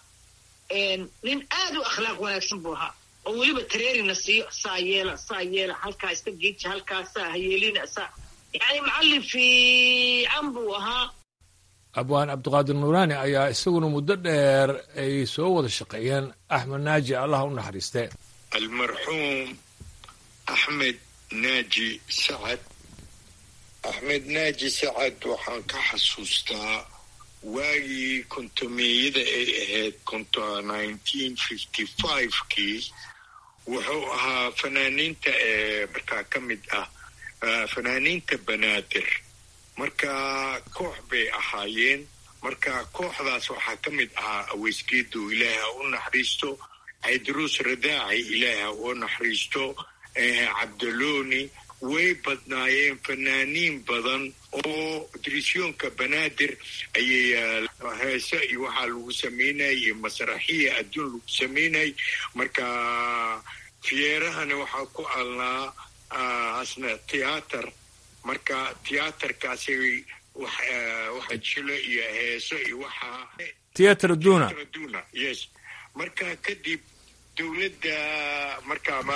nin aad u akhlaaq wanaagsan buu ahaa oo weliba tareerina siiyo saa yeela saa yeela halkaa iska geeja halkaa saa hayeelina saa yacni macallin fiican buu ahaa abwaan cabdiqaadir nuuraani ayaa isaguna muddo dheer ay soo wada shaqeeyeen axmed naaji allah u naxariiste almarxuum axmed naaji sacad axmed naaji sacad waxaan ka xasuustaa waagii kontomeeyada ay ahayd konto nineteen fifty five-kii wuxuu ahaa fanaaniinta ee markaa ka mid ah fanaaniinta banaadir marka koox bay ahaayeen marka kooxdaas waxaa ka mid ahaa aweysgeedu ilaahi ha u naxariisto caydaruus radaaci ilaahi ha u naxariisto cabdalooni way badnaayeen fanaaniin badan oo dirisyoonka banaadir ayay heese iyo waxaa lagu samaynayay iyo masraxiya adduun lagu samaynayay marka fiyeerahana waxaa ku alnaa asna tiyaatar marka tiyaatarkaasi waxa jilo iyo heeso iyo waxaa tiyatar duna duna yes marka kadib dowladda marka ma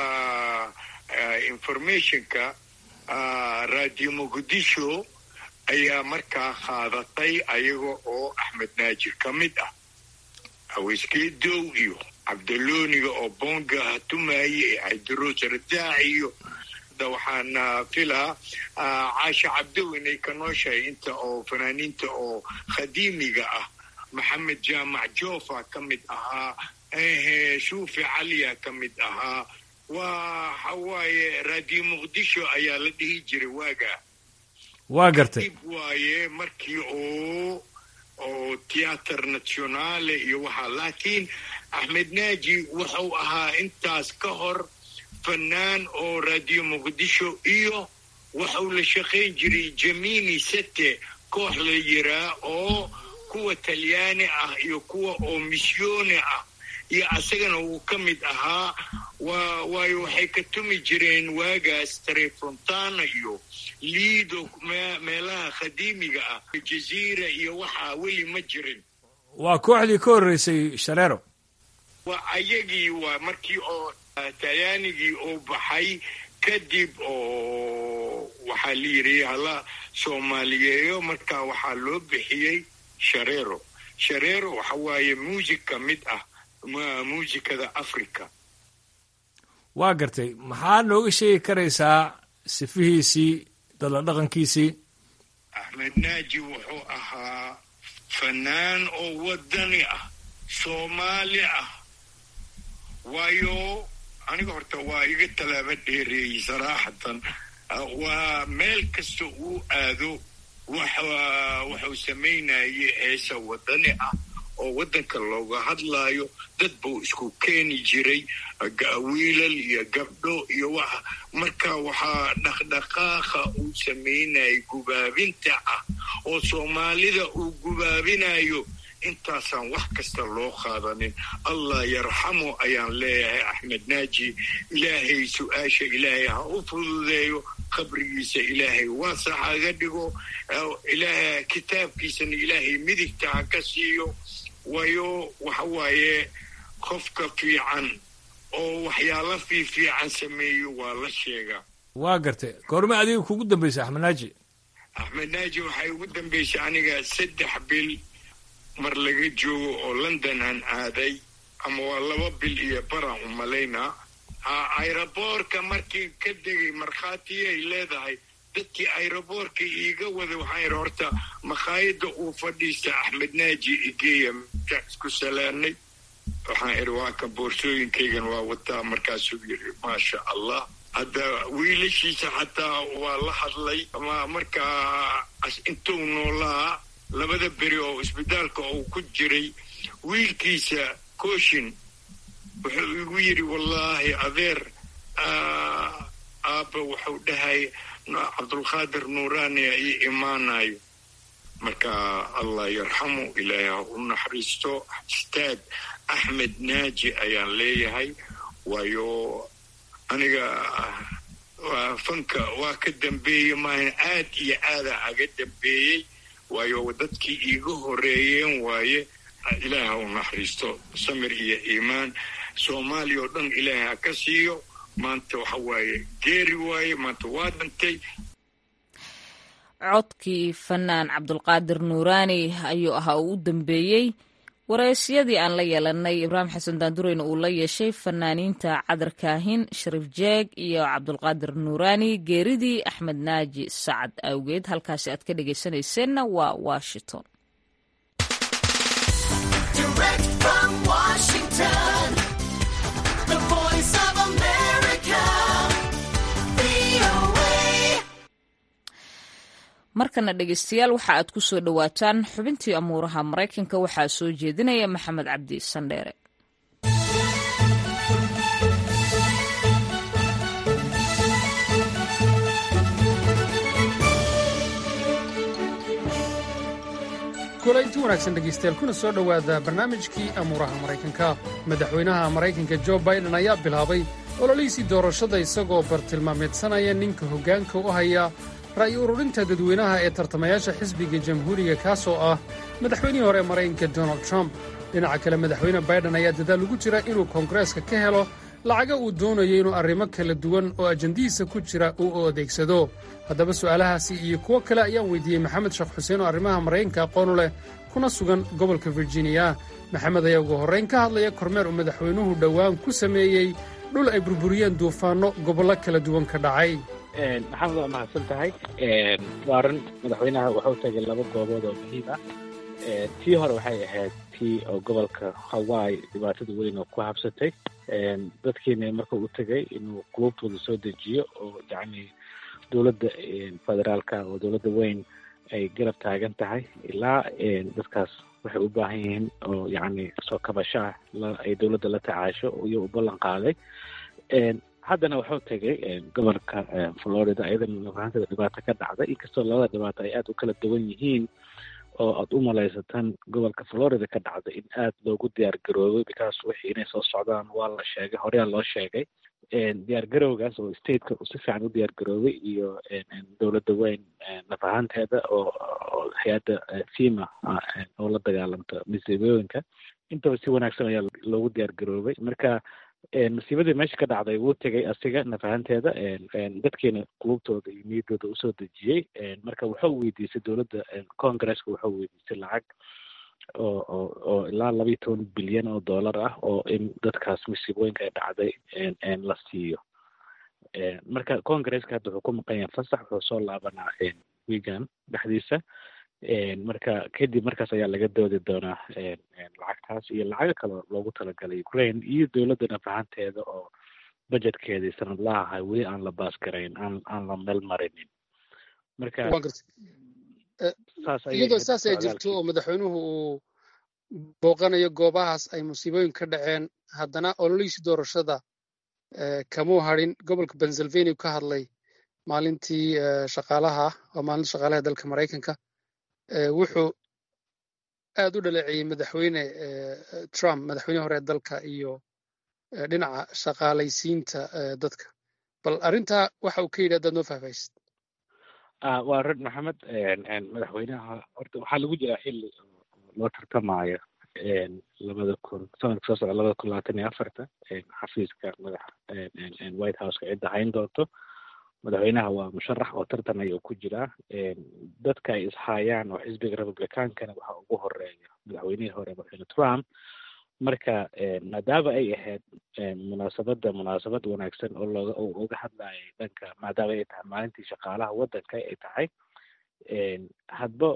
informationka radio muqdisho ayaa markaa qaadatay ayaga oo axmed naajir ka mid ah haweyskeedow iyo cabdalooniga oo bonga hatumaye ee cabdiroos radaaci iyo waxaan filaa caasha cabdow inay ka nooshahay inta oo fanaaniinta oo khadiimiga ah maxamed jaamac joofa ka mid ahaa shuufi caliya ka mid ahaa waa waxawaaye radio muqdisho ayaa la dhihi jiray waaga waa gartay dib waaye markii oo oo theater nationale iyo waxaa laakiin axmed naaji wuxuu ahaa intaas ka hor fanaan oo radio muqdisho iyo waxuu la shaqayn jiray jamini sete koox la yiraa oo kuwa talyaani ah iyo kuwa oo misyooni ah iyo asagana wuu ka mid ahaa waayo waxay ka tumi jireen waagaas tarefontana iyo liido meelaha khadiimiga ah jaziira iyo waxaa weli ma jirin waa kooxdii ka horreysay shareero waa ayagii waa markii oo talyaanigii oo baxay kadib oo waxaa la yidhi hala soomaaliyeeyo marka waxaa loo bixiyey shareero shareero waxa waaye muusig ka mid ah muusikada africa waa gartay maxaa nooga sheegi karaysaa sifihiisii dadla dhaqankiisii axmed naaji wuxuu ahaa fanaan oo wadani ah soomaali ah waayo aniga horta waa iga tallaaba dheereeyey saraaxatan waa meel kasta uu aado wuxuu samaynayay heesa wadani ah oo waddanka looga hadlaayo dad buu isku keeni jiray wiilal iyo gabdho iyo waxa marka waxaa dhaqdhaqaaqa uu samaynayay gubaabinta ah oo soomaalida uu gubaabinayo intaasaan wax kasta loo qaadanin allah yarxamu ayaan leeyahay axmed naaji ilaahay su-aasha ilaahay ha u fududeeyo qabrigiisa ilaahay waasax haga dhigo ilaahay kitaabkiisana ilaahay midigta ha ka siiyo waayo waxa waaye qofka fiican oo waxyaalo fiifiican sameeyo waa la sheegaa waa gartay goorme adiga kugu dambaysa axmed naaji axmed naaji waxay ugu dambaysay aniga saddex bil mar laga joogo oo london aan aaday ama waa laba bil iyo baraan u malaynaa ayroboorka markii ka degay markhaatiyay leedahay dadkii ayroboorka iiga wada waxaan yidhi horta makhaayadda uu fadhiista axmed naaji igeeya markaan isku salaanay waxaan idhi waa ka boorsooyinkaygan waa wataa markaasuu yidhi maasha allah hadda wiilashiisa xataa waa la hadlay markaa intuu noolaa labada beri oo isbitaalka uu ku jiray wiilkiisa kooshin wuxuu igu yidhi wallaahi adeer aabba wuxuu dhahay cabdulqaadir nuuraaniya ii imaanayo marka allah yarxamu ilaahay ha u naxariisto istaad axmed naaji ayaan leeyahay waayo aniga fanka waa ka dambeeyey maahan aad iyo aada aga dambeeyey waayo dadkii iiga horeeyeen waaye ilaahay ha u naxariisto samir iyo iimaan soomaaliya oo dhan ilaahay ha ka siiyo maanta waxa waaye geeri waaye maanta waa dhantay codkii fanaan cabdulqaadir nuuraani ayuu ahaa uu u dambeeyey waraysyadii aan la yeelanay ibraahim xasan daandureyna uu la yeeshay fanaaniinta cadar kaahin shariif jeeg iyo cabdulqaadir nuuraani geeridii axmed naaji sacad awgeed halkaasi aad ka dhegaysanayseena waa washington markana dhegeystayaal waxa aad ku soo dhowaataan xubintii amuuraha maraykanka waxaa soo jeedinaya maxamed cabdi sandheere kulaynti wanaagsan dhegaystayaal kuna soo dhowaada barnaamijkii amuuraha maraykanka madaxweynaha maraykanka jo baiden ayaa bilaabay ololihiisii doorashada isagoo bartilmaameedsanaya ninka hoggaanka u haya ra'yi ururinta dadweynaha ee tartamayaasha xisbiga jamhuuriga kaasoo ah madaxweynihii hore ee maraykanka donald trump dhinaca kale madaxweyne baiden ayaa dadaal ugu jira inuu koongareeska ka helo lacaga uu doonayo inuu arrimo kala duwan oo ajandihiisa ku jira uu u adeegsado haddaba su'aalahaasi iyo kuwo kale ayaan weydiiyey maxamed sheekh xuseen oo arrimaha maraykanka aqoonu leh kuna sugan gobolka virginiya maxamed ayaa ugu horrayn ka hadlaya kormeer uu madaxweynuhu dhowaan ku sameeyey dhul ay burburiyeen duufaanno gobollo kala duwan ka dhacay maxamed waa mahadsan tahay waaran madaxweynaha wuxuu tagay laba goobood oo muhiim ah tii hore waxay ahayd tii oo gobolka hawaii dhibaatada weyn oo ku habsatay dadkiina marka u tegay inuu qulubtooda soo dejiyo oo yacni dowladda federaalka oo dowladda weyn ay garab taagan tahay ilaa dadkaas waxay u baahan yihiin oo yacni soo kabasho ah ay dowladda la tacaasho iyo u ballan qaaday haddana wuxuu tegay gobolka florida iyadana nafahanteeda dhibaato ka dhacday inkastoo labada dhibaato ay aada u kala duwan yihiin oo aad u malaysataan gobolka florida ka dhacday in aada loogu diyaar garoobay because wixii inay soo socdaan waa la sheegay horeyaa loo sheegay diyaar garowgaas oo stateka si fiican u diyaar garoobay iyo dowladda weyn nafahanteeda oo hay-adda fima oo la dagaalamta masiibooyinka intaba si wanaagsan ayaa loogu diyaar garoobay marka masiibadii meesha ka dhacday wuu tegay asiga nafahanteeda dadkiina qulubtooda iyo niyaddooda usoo dejiyey marka wuxuu weydiisay dowladda congresska wuxuu weydiisay lacag oo oo oo ilaa laba iyo toban bilyan oo dollar ah oo in dadkaas masiibooyinka ay dhacday la siiyo marka congresska hadda wuxuu ku maqan yahay fasax wuxuu soo laabanaa wigan dhexdiisa marka kadib markaas ayaa laga doodi doonaa lacagtaas iyo lacago kale loogu talagalay ukraine iyo dowladda nafahanteeda oo budgetkeedii sanadlaha ahay weli aan la baas garayn aan aan la meel marinin marka iyadoo saas ay jirto oo madaxweynuhu uu booqanayo goobahaas ay musiibooyin ka dhaceen haddana ololihiisii doorashada kamuu hadhin gobolka pennsylvania ka hadlay maalintii shaqaalaha oo maalinta shaqaalaha dalka maraykanka wuxuu aad u dhaleeceeyey madaxweyne trump madaxweyne hore dalka iyo dhinaca shaqaalaysiinta dadka bal arrintaa waxa uu ka yidhi haddaad noo faahfaahisid waa red maxamed madaxweynaha horta waxaa lagu jiraa xilli loo tartamaayo labada kun sanadka soo socda labada kun labaatan iyo afarta xafiiska madax white houseka cidda hayn doonto madaxweynaha waa musharax oo tartan ayuu ku jiraa dadka ay ishaayaan oo xisbiga republicaankana waxaa ugu horeeya madaxweynihii hore madaxweyne trump marka maadaama ay ahayd munaasabadda munaasabad wanaagsan oo looga oo uga hadlayay dhanka maadaama ay tahay maalintii shaqaalaha waddanka ay tahay hadba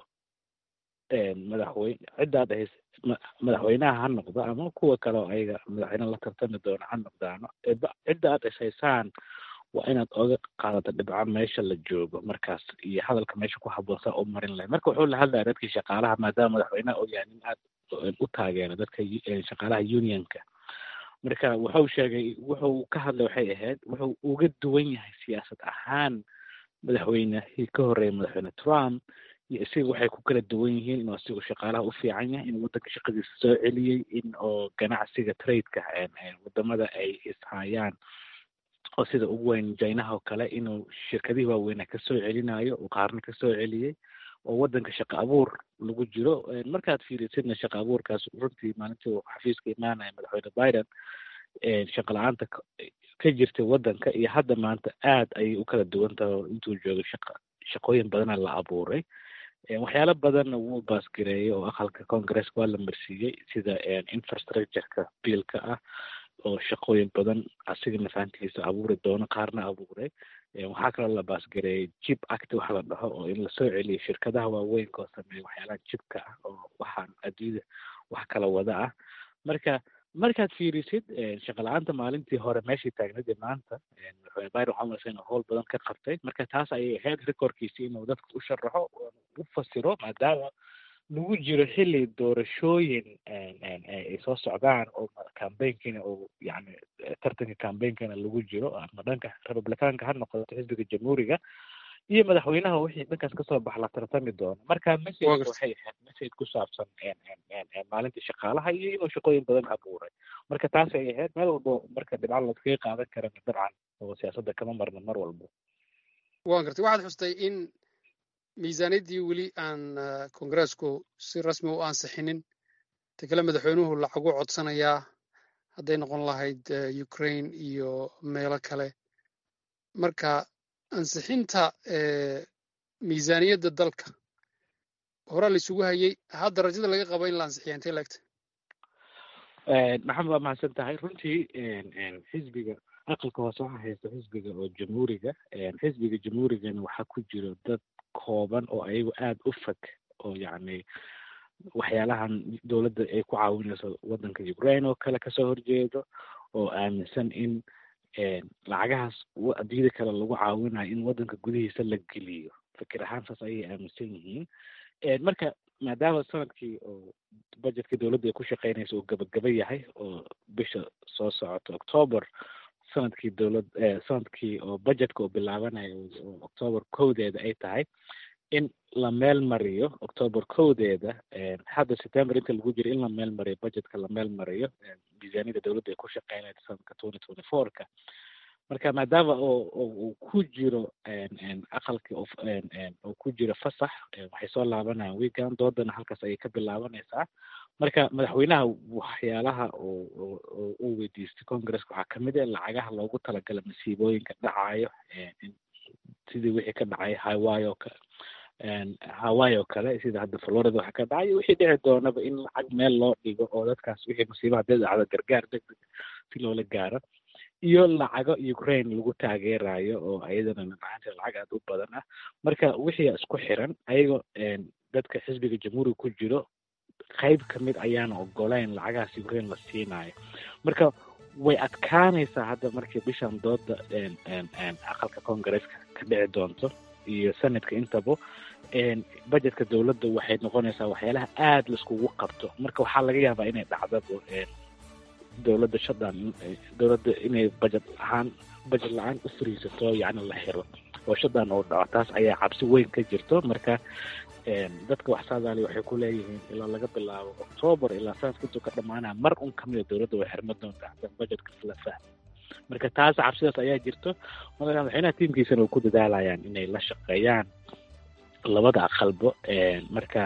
madaxweyne ciddaad ahays madaxweynaha ha noqdo ama kuwa kale oo ayaga madaxweyne la tartami doona ha noqdaano cidda aad ishaysaan waa inaad oga qaadato dhibco meesha la joogo markaas iyo hadalka meesha ku habboon saa u marin lahay marka wuxuu la hadlaya dadkii shaqaalaha maadaama madaxweynaha uu yahay nin aad u taageera dadka shaqaalaha unionka marka wuxuu sheegay wuxuu ka hadlay waxay ahayd wuxuu uga duwan yahay siyaasad ahaan madaxweynehii ka horreeya madaxweyne trump iyo isaga waxay ku kala duwan yihiin inuu asigu shaqaalaha u fiican yahay in waddanka shaqadiisa soo celiyey in oo ganacsiga tradeka wadamada ay ishayaan oo sida ugu weyn jinaha oo kale inuu shirkadihii waaweynaa kasoo celinayo uu qaarna kasoo celiyey oo waddanka shaqo abuur lagu jiro markaad fiirisidna shaqo abuurkaas runtii maalintii uu xafiiska imaanaya madaxweyne biden shaqo la-aanta ka jirtay waddanka iyo hadda maanta aad ayay u kala duwan tahay oo intuu joogo shaqa shaqooyin badana la abuuray waxyaalo badanna wuu baasgareeyey oo aqalka congresska waa la marsiiyey sida infrastructureka biilka ah oo shaqooyin badan asiga nafaantiisa abuuri doono qaarna abuuray waxaa kaloo la baasgareeyey jib act waxa la dhaho oo in lasoo celiyo shirkadaha waaweynka oo sameeya waxyaalaha jibka ah oo waxaan adduunyada wax kala wada ah marka markaad fiirisid shaqa la-aanta maalintii hore meeshii taagnayd maanta madaxweyne biden waxaa umalaysa inuu howl badan ka qabtay marka taas ayay ahayd recordkiisi inuu dadka u sharaxo u fasiro maadaama lagu jiro xilli doorashooyin ay soo socdaan oo cambaignkina uu yani tartanka cambaignkana lagu jiro ama dhanka republicaanka ha noqoto xisbiga jamhuuriga iyo madaxweynaha wixii dhankaas kasoo bax la tartami doono marka message waxay ahayd message ku saabsan maalintii shaqaalaha iyo inuu shaqooyin badan abuuray marka taas ay ahayd meel walbo marka dhibco laskaga qaadan karana dabcan oo siyaasadda kama marna mar walbo waan gartay waxaad xustay in miisaaniyaddii weli aan kongareesku si rasmi u ansixinin ta kale madaxweynuhu lacagu codsanayaa hadday noqon lahayd ukraine iyo meelo kale marka ansixinta miisaaniyadda dalka horaa la isugu hayey hadda rajada laga qabo in la ansixiya intay laegtay maxamed waa mahadsan tahay runtii xisbiga aqalka hoose waxaa haysta xisbiga oo jamhuuriga xisbiga jamhuurigana waxaa ku jiro dad kooban oo ayagu aada u fog oo yacni waxyaalahan dowladda ay ku caawinayso waddanka ukraine oo kale kasoo horjeedo oo aaminsan in lacagahaas adduunyada kale lagu caawinayo in waddanka gudihiisa la geliyo fikir ahaan saas ayay aaminsan yihiin marka maadaama sanadkii oo budgetka dowladda ay ku shaqeynaysa uu gabagaba yahay oo bisha soo socota october sanadkii dowlad sanadkii oo budgetka uu bilaabanayo oo october kowdeeda ay tahay in la meel mariyo october kowdeeda hadda september inta lagu jiro in la meel mariyo budgetka la meel mariyo miisaaniyada dowladda ay ku shaqeynaysa sanadka twenty twenty fourka marka maadaama oo uu ku jiro aqalkii oo ku jiro fasax waxay soo laabanayaan weekend doodana halkaas ayay ka bilaabanaysaa marka madaxweynaha waxyaalaha oo uu weydiistay congresska waxaa kamid ah lacagaha loogu talagala masiibooyinka dhacayo sidii wixii ka dhacay hawaii oo kale hawaii oo kale sida hadda florida waxa ka dhacay wixii dhici doonaba in lacag meel loo dhigo oo dadkaas wixii masiibo haddii dhacdo gargaar degdeg si loola gaaro iyo lacago ukraine lagu taageerayo oo ayadana macaanta lacag aada u badan ah marka wixii isku xiran ayagoo dadka xisbiga jamhuuriga ku jiro qayb ka mid ayaana ogoleyn lacagahaas ukraine la siinayo marka way adkaanaysaa hadda markii bishan dooda aqalka congaresska ka dhici doonto iyo sanadka intaba budgetka dowladda waxay noqonaysaa waxyaalaha aada laiskugu qabto marka waxaa laga yaabaa inay dhacdaba dowladda shadan dowladda inay budget ahaan budget la-aan u fariisato yacni la xiro oo shadan uu dhaco taas ayaa cabsi weyn ka jirto marka dadka wax saadaali waxay ku leeyihiin ilaa laga bilaabo october ilaa sanadka intuu ka dhamaanaya mar un kamida dowladda way xirma doontaa hadan budgetka la fahmo marka taas cabsidaas ayaa jirto marka madaxweynaha tiimkiisana way ku dadaalayaan inay la shaqeeyaan labada aqalbo marka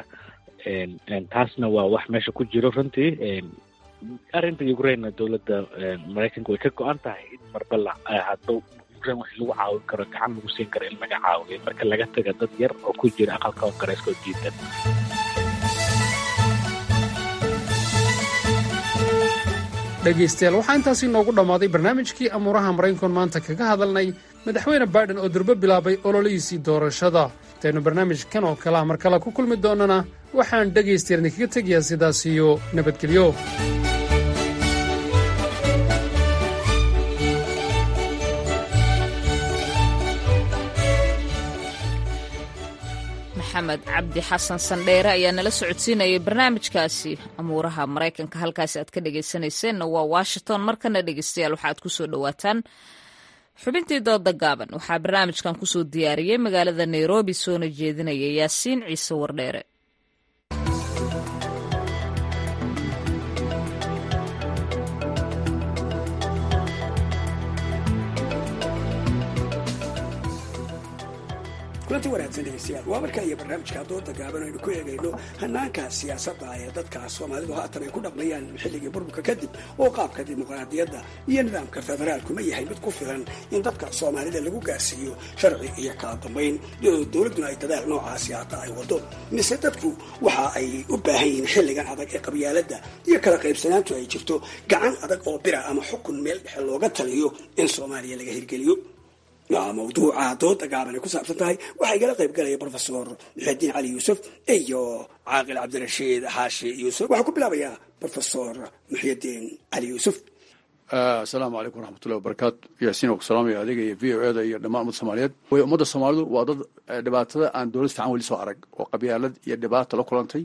taasna waa wax meesha ku jiro runtii arrinta ukraine dowladda maraykanka way ka go-an tahay in marba la hadba program wax lagu caawin karo gacan lagu siin karo in laga caawiyo marka laga taga dad yar oo ku jira aqalka koongareeska oo diidan dhegaystayaal waxaa intaasi noogu dhammaaday barnaamijkii amuuraha maraykankoon maanta kaga hadalnay madaxweyne baiden oo durbo bilaabay ololihiisii doorashada intaynu barnaamijkan oo kale ah mar kale ku kulmi doonnana waxaan dhegaystayaal idinkaga tegayaa sidaas iyo nabadgelyo maxamed cabdi xasan sandheere ayaa nala socodsiinayay barnaamijkaasi amuuraha maraykanka halkaasi aad ka dhegaysanayseena waa washington markana dhegaystayaal waxaad ku soo dhowaataan xubintii dooda gaaban waxaa barnaamijkan kusoo diyaariyey magaalada nairobi soona jeedinaya yaasiin ciise wardheere kulanti wanaagsan dhegeystayaal waa markaa iyo barnaamijka dooda gaaban aynu ku eegayno hanaanka siyaasadda ee dadka soomaalidu haatan ay ku dhaqmayaan xilligii burburka kadib oo qaabka dimuqraadiyadda iyo nidaamka federaalku ma yahay mid ku filan in dadka soomaalida lagu gaarsiiyo sharci iyo kala dambayn iyadoo dowladduna ay dadaal noocaasi hata ay wado mise dadku waxa ay u baahan yihiin xilligan adag ee qabyaaladda iyo kala qaybsanaantu ay jirto gacan adag oo bira ama xukun meel dhexe looga taliyo in soomaaliya laga hirgeliyo waa mawduuca dooda gaaban ay ku saabsan tahay waxaa igala qayb galaya brofesor muxudiin cali yuusuf iyo caaqil cabdirashiid xaashi yuusuf waxaa ku bilaabayaa brofesor muxudiin cali yuusuf asalaamu calaykum waraxmatullahi wabarakaatu yaasiin waa ku salaamaya adiga iyo v o eda iyo dhammaan ummadda soomaaliyeed way ummadda soomaalidu waa dad dhibaatada aan dowlad fiican weli soo arag oo qabyaalad iyo dhibaata la kulantay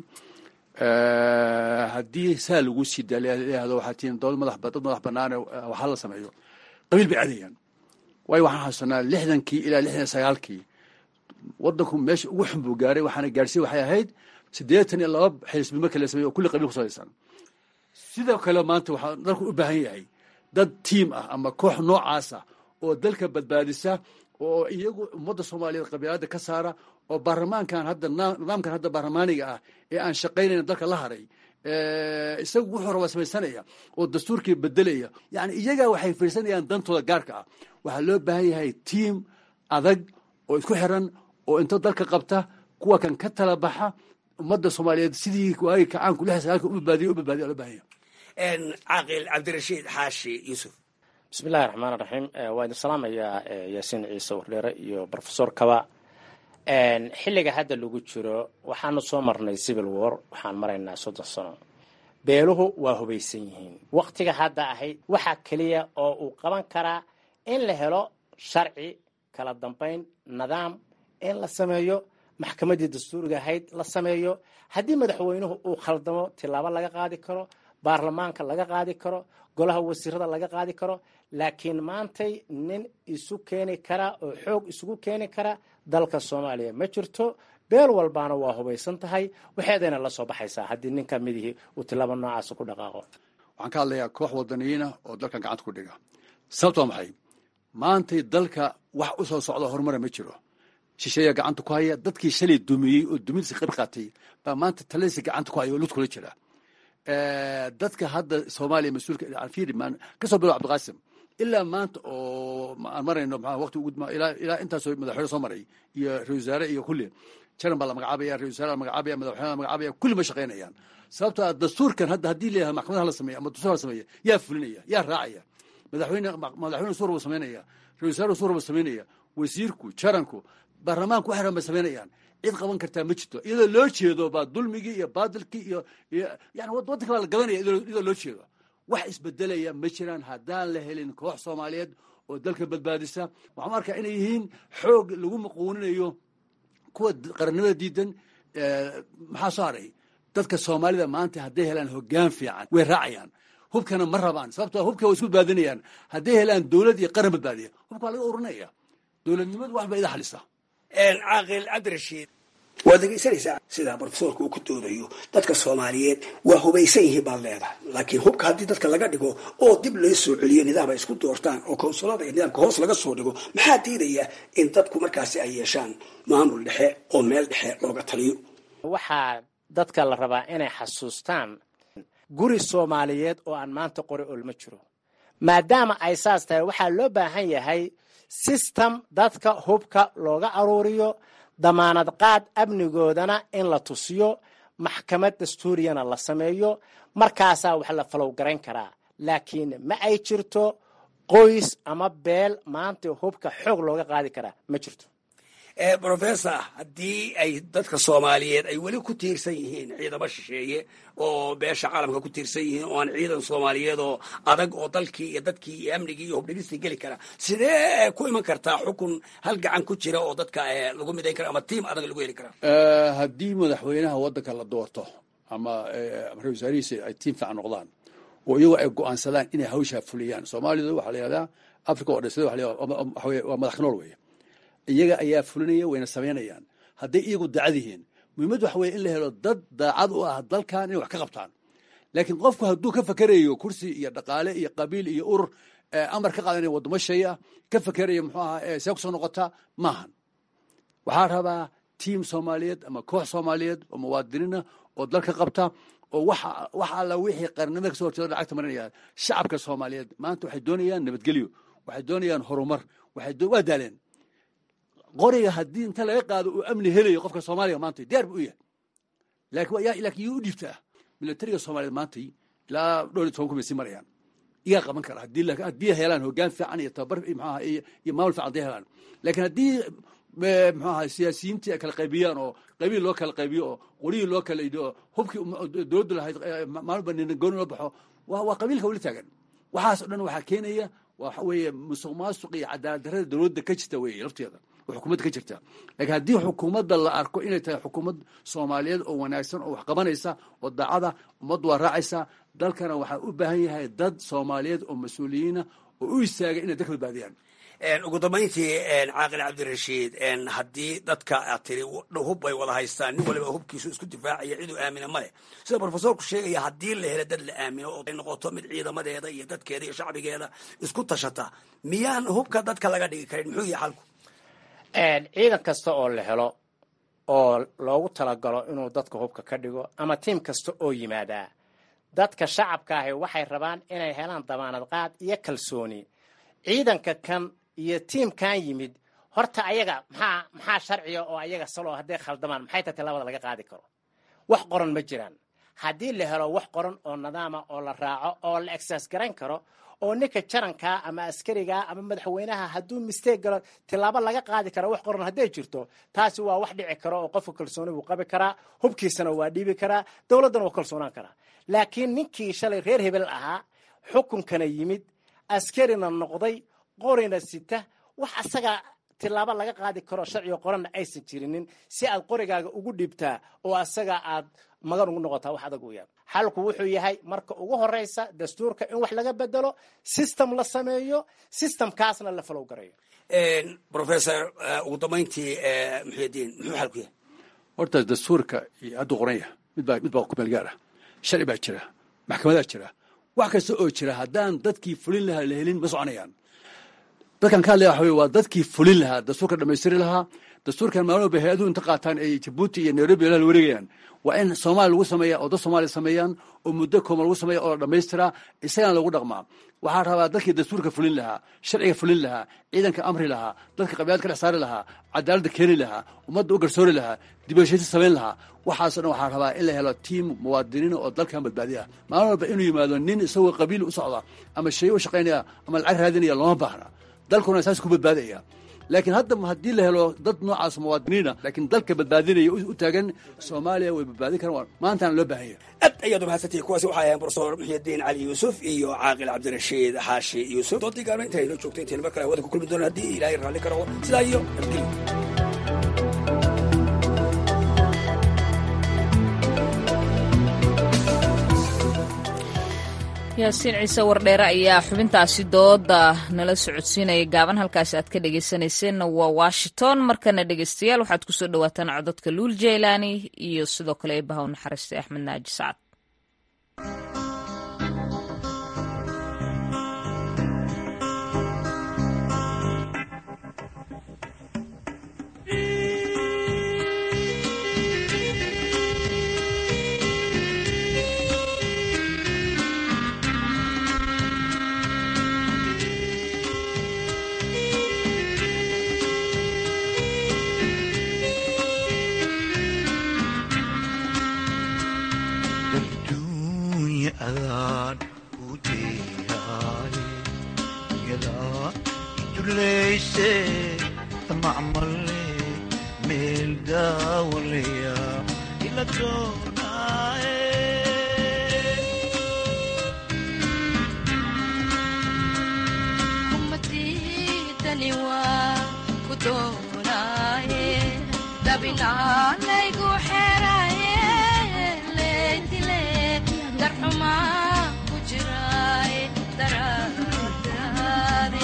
haddii saa lagu sii daayahdo waxaa tihiin dowlad madax dad madax banaane waxaa la sameeyo qabiil bay aadayaan waayo waxaan xasuusanaa lixdankii ilaa lixdan sagaalkii wadanku meesha ugu xun buu gaaray waxaana gaarsiin waxay ahayd siddeetan iyo laba xisbi marka la sameeyo oo kulli qabiil ku salaysan sidoo kale maanta waxaa dalku u baahan yahay dad tiim ah ama koox noocaas ah oo dalka badbaadisa oo iyagu ummadda soomaaliyeed qabiilada ka saara oo baarlamaankan hadda nidaamkan hadda baarlamaaniga ah ee aan shaqaynayn dalka la haray isagu wuxuu rabaa samaysanaya oo dastuurkii bedelaya yani iyagaa waxay fiirsanayaan dantooda gaarka ah waxaa loo baahan yahay tiim adag oo isku xiran oo inta dalka qabta kuwa kan ka tala baxa ummadda soomaaliyeed sidii waagi kacaanku lix sagaalka u badbaadiya u badbaadiya loo baahan yahay caaqil cabdirashiid xaashi yuusuf bismi illahi raxmaan raxiim waa idin salaamayaa yaasiin ciise wardheere iyo brofesor kaba xilliga hadda lagu jiro waxaanu soo marnay civil war waxaan maraynaa soddon sano beeluhu waa hubaysan yihiin waktiga hadda ahayd waxaa keliya oo uu qaban karaa in la helo sharci kala dambayn nidaam in la sameeyo maxkamaddii dastuuriga ahayd la sameeyo haddii madaxweynuhu uu khaldamo tilaabo laga qaadi karo baarlamaanka laga qaadi karo golaha wasiirada laga qaadi karo laakiin maantay nin isu keeni kara oo xoog isugu keeni kara dalka soomaaliya ma jirto beel walbaana waa hubaysan tahay waxeedayna la soo baxaysaa haddii nin ka midihii uu tilaabo noocaas ku dhaqaaqo waxaan ka hadlayaa koox wadaniyiina oo dalkan gacanta ku dhiga sababto waa maxay maantay dalka wax u soo socda horumara ma jiro shisheeya gacanta ku haya dadkii shalay dumiyey oo dumintiisa qayb qaatay baa maanta taladiisa gacanta ku haya oo lud kula jira dadka hadda soomaaliya mas-uulka fiiri kasoo bilow cabdiqaasim ilaa maanta oo aan marayno maa waqti ugu ilaa ilaa intaasoo madaxweyne soo maray iyo ra-isul wasaare iyo kulli jaran baa la magacaabaya ra-isul wasaare la magacaabaya madaxweyne la magacaabaya kulli ma shaqaynayaan sababto ah dastuurkan hadda haddii leeyahay maxkamadaha la sameeya ama dastuur la sameeya yaa fulinaya yaa raacaya madaxweyne madaxweyne suur buu samaynaya ra-isul wasaare suur buu samaynaya wasiirku jaranku baarlamaanku waxay rabaan samaynayaan cid qaban kartaa ma jirto iyadoo loo jeedo baa dulmigii iyo baadilkii iyo yani waddanka baa la gadanaya iyadoo loo jeedo wax isbedelaya ma jiraan haddaan la helin koox soomaaliyeed oo dalka badbaadisa waxaan arkaa inay yihiin xoog lagu maquuninayo kuwa qarannimada diidan maxaa soo haray dadka soomaalida maanta hadday helaan hoggaan fiican way raacayaan hubkana ma rabaan sababtoo hubka way isku badbaadinayaan hadday helaan dowlad iyo qaran badbaadiya hubka waa laga urinaya dowladnimadu wax ba ida xalisa caaqil cabdirashiid waad dhegaysanaysaa sidaa brofesorka uu ku doodayo dadka soomaaliyeed waa hubaysan yihiin baad leedahay laakiin hubka haddii dadka laga dhigo oo dib loo soo celiyo nidaam ay isku doortaan oo konsulada iyo nidaamka hoos laga soo dhigo maxaa diidaya in dadku markaasi ay yeeshaan maamul dhexe oo meel dhexe looga taliyo waxaa dadka la rabaa inay xasuustaan guri soomaaliyeed oo aan maanta qori olma jiro maadaama ay saas tahay waxaa loo baahan yahay system dadka hubka looga aruuriyo damaanad qaad amnigoodana in la tusiyo maxkamad dastuuriyana la sameeyo markaasaa wax la falow garayn karaa laakiin ma ay jirto qoys ama beel maanta hubka xoog looga qaadi karaa ma jirto professor haddii ay dadka soomaaliyeed ay weli ku tiirsan yihiin ciidamo shisheeye oo beesha caalamka ku tiirsan yihiin oo aan ciidan soomaaliyeed oo adag oo dalkii iyo dadkii iyo amnigii iyo hubdhigistii geli kara sidee ku iman kartaa xukun hal gacan ku jira oo dadka lagu midayn kara ama tiim adag lagu heli kara haddii madaxweynaha waddanka la doorto ama ra wasaarihiisa ay tiim fiican noqdaan oo iyagoo ay go-aansadaan inay hawshaa fuliyaan soomaalidu waxaa la yihahdaa africa oo dhan sida waxa weye waa madax ka nool weeye iyaga ayaa fulinaya wayna samaynayaan hadday iyagu daacad yihiin muhiimad waxa weye in la helo dad daacad u ah dalkan inay wax ka qabtaan laakiin qofku hadduu ka fakerayo kursi iyo dhaqaale iyo qabiil iyo urur amar ka qaadanaya waddamo shay ah ka fakerayo muxuu ahaa see kusoo noqotaa maahan waxaa rabaa tiim soomaaliyeed ama koox soomaaliyeed oo muwaadiniina oo dalka qabta oo waxa wax alla wixii qarnimada kasoo horjeeda lacagta marinaya shacabka soomaaliyeed maanta waxay doonayaan nabadgelyo waxay doonayaan horumar waxay waa daaleen qoriga haddii inta laga qaado uu amni helayo qofka soomaaliga maanta diyaar bu u yahay laakiin laakiin yuu u dhiibtaa militariga soomaaliyeed maanta ilaa dhowr iyo toban kun bay sii marayaan iyaa qaban kara haddii haddii helaan hoggaan fiican iyo tababar maxaaha iyo maamul fiican haddii helaan laakiin haddii muxuu ahaa siyaasiyiintii ay kala qaybiyaan oo qabiil loo kala qaybiyo oo qorihii loo kala idho oo hubkii dowladdu lahayd maalba nina gooni loo baxo waa waa qabiilka weli taagan waxaas o dhan waxaa keenaya waxa weeye musuq maasuq iyo cadaalad darrada dowladda ka jirta weeye lafteeda oo xukuumadda ka jirta laakiin haddii xukuumadda la arko inay tahay xukuumad soomaaliyeed oo wanaagsan oo wax qabanaysa oo daacada ummaddu waa raacaysa dalkana waxaa u baahan yahay dad soomaaliyeed oo mas-uuliyiina oo u istaaga inay dalka badbaadiyaan ugu dambayntii caaqil cabdirashiid haddii dadka aad tiri hub bay wada haystaan nin waliba hubkiisu isku difaacaya ciduu aamina ma leh sida profesorku sheegaya haddii la helo dad la aamino oo ay noqoto mid ciidamadeeda iyo dadkeeda iyo shacbigeeda isku tashata miyaan hubka dadka laga dhigi karin muxuu yahay xalku ciidan kasta oo la helo oo loogu talagalo inuu dadka hubka ka dhigo ama tiim kasta oo yimaadaa dadka shacabka ahi waxay rabaan inay helaan damaanad qaad iyo kalsooni ciidanka kan iyo tiimkan yimid horta ayaga maxaa maxaa sharciga oo ayaga salo hadday khaldamaan maxay tahay labada laga qaadi karo wax qoran ma jiraan haddii la helo wax qoran oo nidaama oo la raaco oo la exercise garayn karo oo ninka jarankaa ama askarigaa ama madaxweynaha hadduu mistake galo tilaabo laga qaadi kara wax qoran hadday jirto taasi waa wax dhici karo oo qofka kalsooni buu qabi karaa hubkiisana waa dhiibi karaa dowladdana waa kalsoonaan karaa laakiin ninkii shalay reer hebel ahaa xukunkana yimid askarina noqday qorina sita wax asaga tilaabo laga qaadi karo sharciga qoranna aysan jirinin si aad qorigaaga ugu dhibtaa oo asaga aad magan ugu noqotaa wax adag u yaab xalku wuxuu yahay marka ugu horeysa dastuurka in wax laga bedelo system la sameeyo systemkaasna la falow garayo professor ugu dambayntii muxuudiin muxuu xalku yahay horta dastuurka iyo hadduu qoran yahay midbaa mid baa ku meel gaar ah sharci baa jira maxkamadaa jira wax kasta oo jira haddaan dadkii fulin lahaa la helin ma soconayaan dadkan ka hadlaya waxa wey waa dadkii fulin lahaa dastuurka dhamaystiri lahaa dastuurkan maalin walba hay-aduhu inta qaataan ay jabuuti iyo nairobi la wareegayaan waa in soomaaliya lagu sameeya oo dad soomaaliya sameeyaan oo muddo kooban lagu sameeya oo la dhamaystiraa isagana lagu dhaqmaa waxaa rabaa dadkii dastuurka fulin lahaa sharciga fulin lahaa ciidanka amri lahaa dadka qabiilad ka dhex saari lahaa cadaaladda keeni lahaa ummadda u garsoori lahaa dibashaysi samayn lahaa waxaasoo dhan waxaa rabaa in la helo tiim muwaadiniina oo dalkan badbaadiya maalin walba inuu yimaado nin isagoo qabiil u socda ama shay u shaqaynaya ama lacag raadinaya looma baahna dalkuna saas ku badbaadaya laakiin hadda haddii la helo dad noocaas muwaadiniina laakiin dalka badbaadinaya u taagan soomaaliya way badbaadin karaan maantana loo baahan yahay aad ayaad umahadsantihi kuwaasi waxay ahayn profesor muxyidiin cali yuusuf iyo caaqil cabdirashiid xaashi yuusuf doodii gaarma inta inoo joogto intayna mar kale hawada ku kulmi doona haddii ilaahay raalli karo sidaa iyo nabadgelyo yaasiin ciise wardheere ayaa xubintaasi dooda nala socodsiinaya gaaban halkaasi aad ka dhegeysaneyseenna waa washington markana dhegeystayaal waxaad kusoo dhawaataan cododka luul jeylaani iyo sidoo kale eebaha u naxariistay axmed naaji sacad dullayse macmale meel daawalaya ila doonaaye kumadidani waa ku doonaaye dabinaalaygu xeraye leydile darxumaa ku jiraaye daraadaade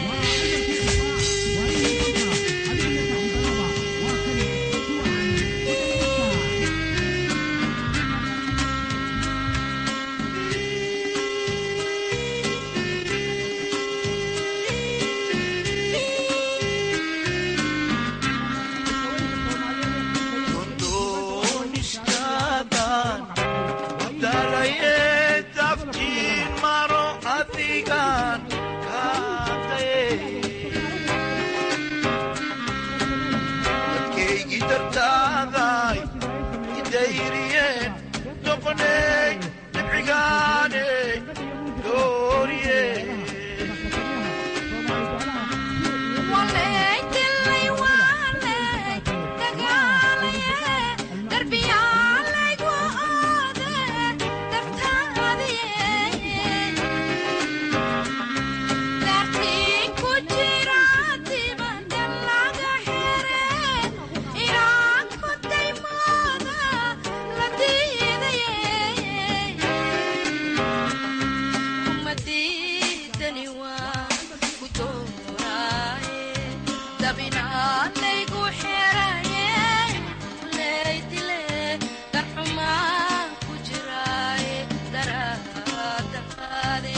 doonistaadaan dalaye daftiin maro adigaan kaataye dadkaygii dartaaday idayriyeen doqoney dhibcigaane dooriye waleydilay waaley dagaalaye darbiyaalaygu oode dartaadiye daartii ku jira dibada laga xire iraan ku daymooda la diidaye kumadidani waa ku dooraaye dabinaalaygu xeraye leydile darxumaa ku jiraaye daraadaade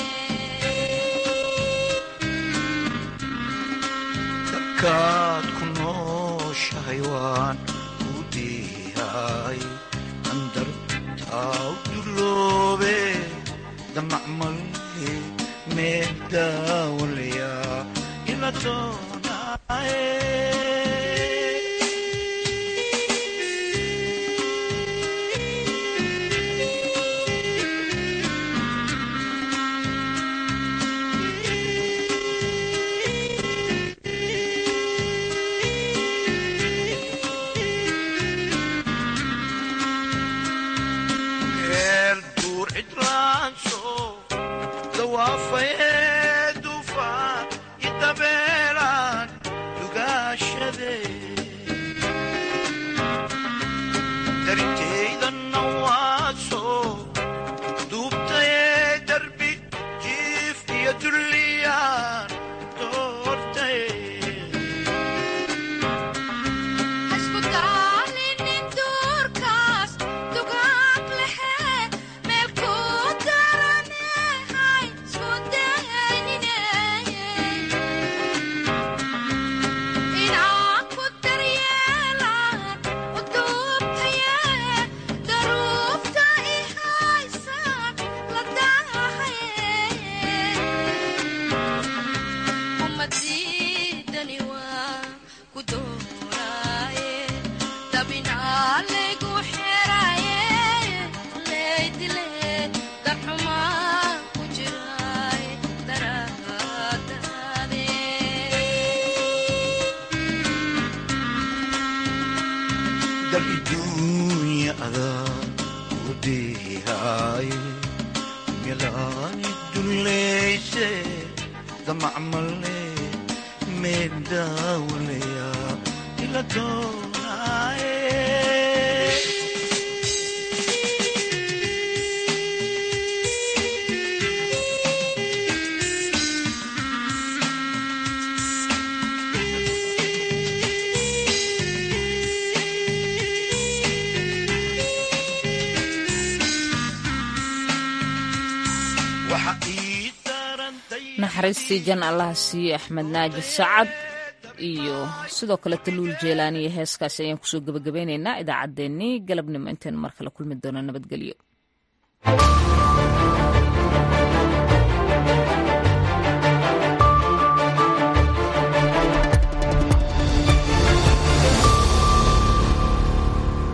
kaad ku nooshahay waan ku diihay andartaa u duloobe damacmale meel daawalaya ila doonaaye meel duur cidlaanso dawaafayee dufaan i dabeelaan dugaashade darintaydanna waaso duubtayee darbi jiif iyo dulliyaan doortay hasku daalinin duurkaas dugaag lehe meel ku daranehay isku daynine inaan ku daryeelaan u duubtaye daruufta i haysaan la daahaye umadidani waa ku dooraaye dabinaalaygu xeraye leydile darxumaa ku jiraaye daraadaade dal iduunya adaa u diihay melaani dullayse damacmale meel daawalaya ila doonaaye waxa ii naxariistii jan allaha siiye axmed naaji sacad iyo sidoo kale taluul jeelaani iyo heeskaasi ayaan kusoo gebagabeynaynaa idaacaddeenii galabnimo intaynu mar kale kulmi doono nabadgelyo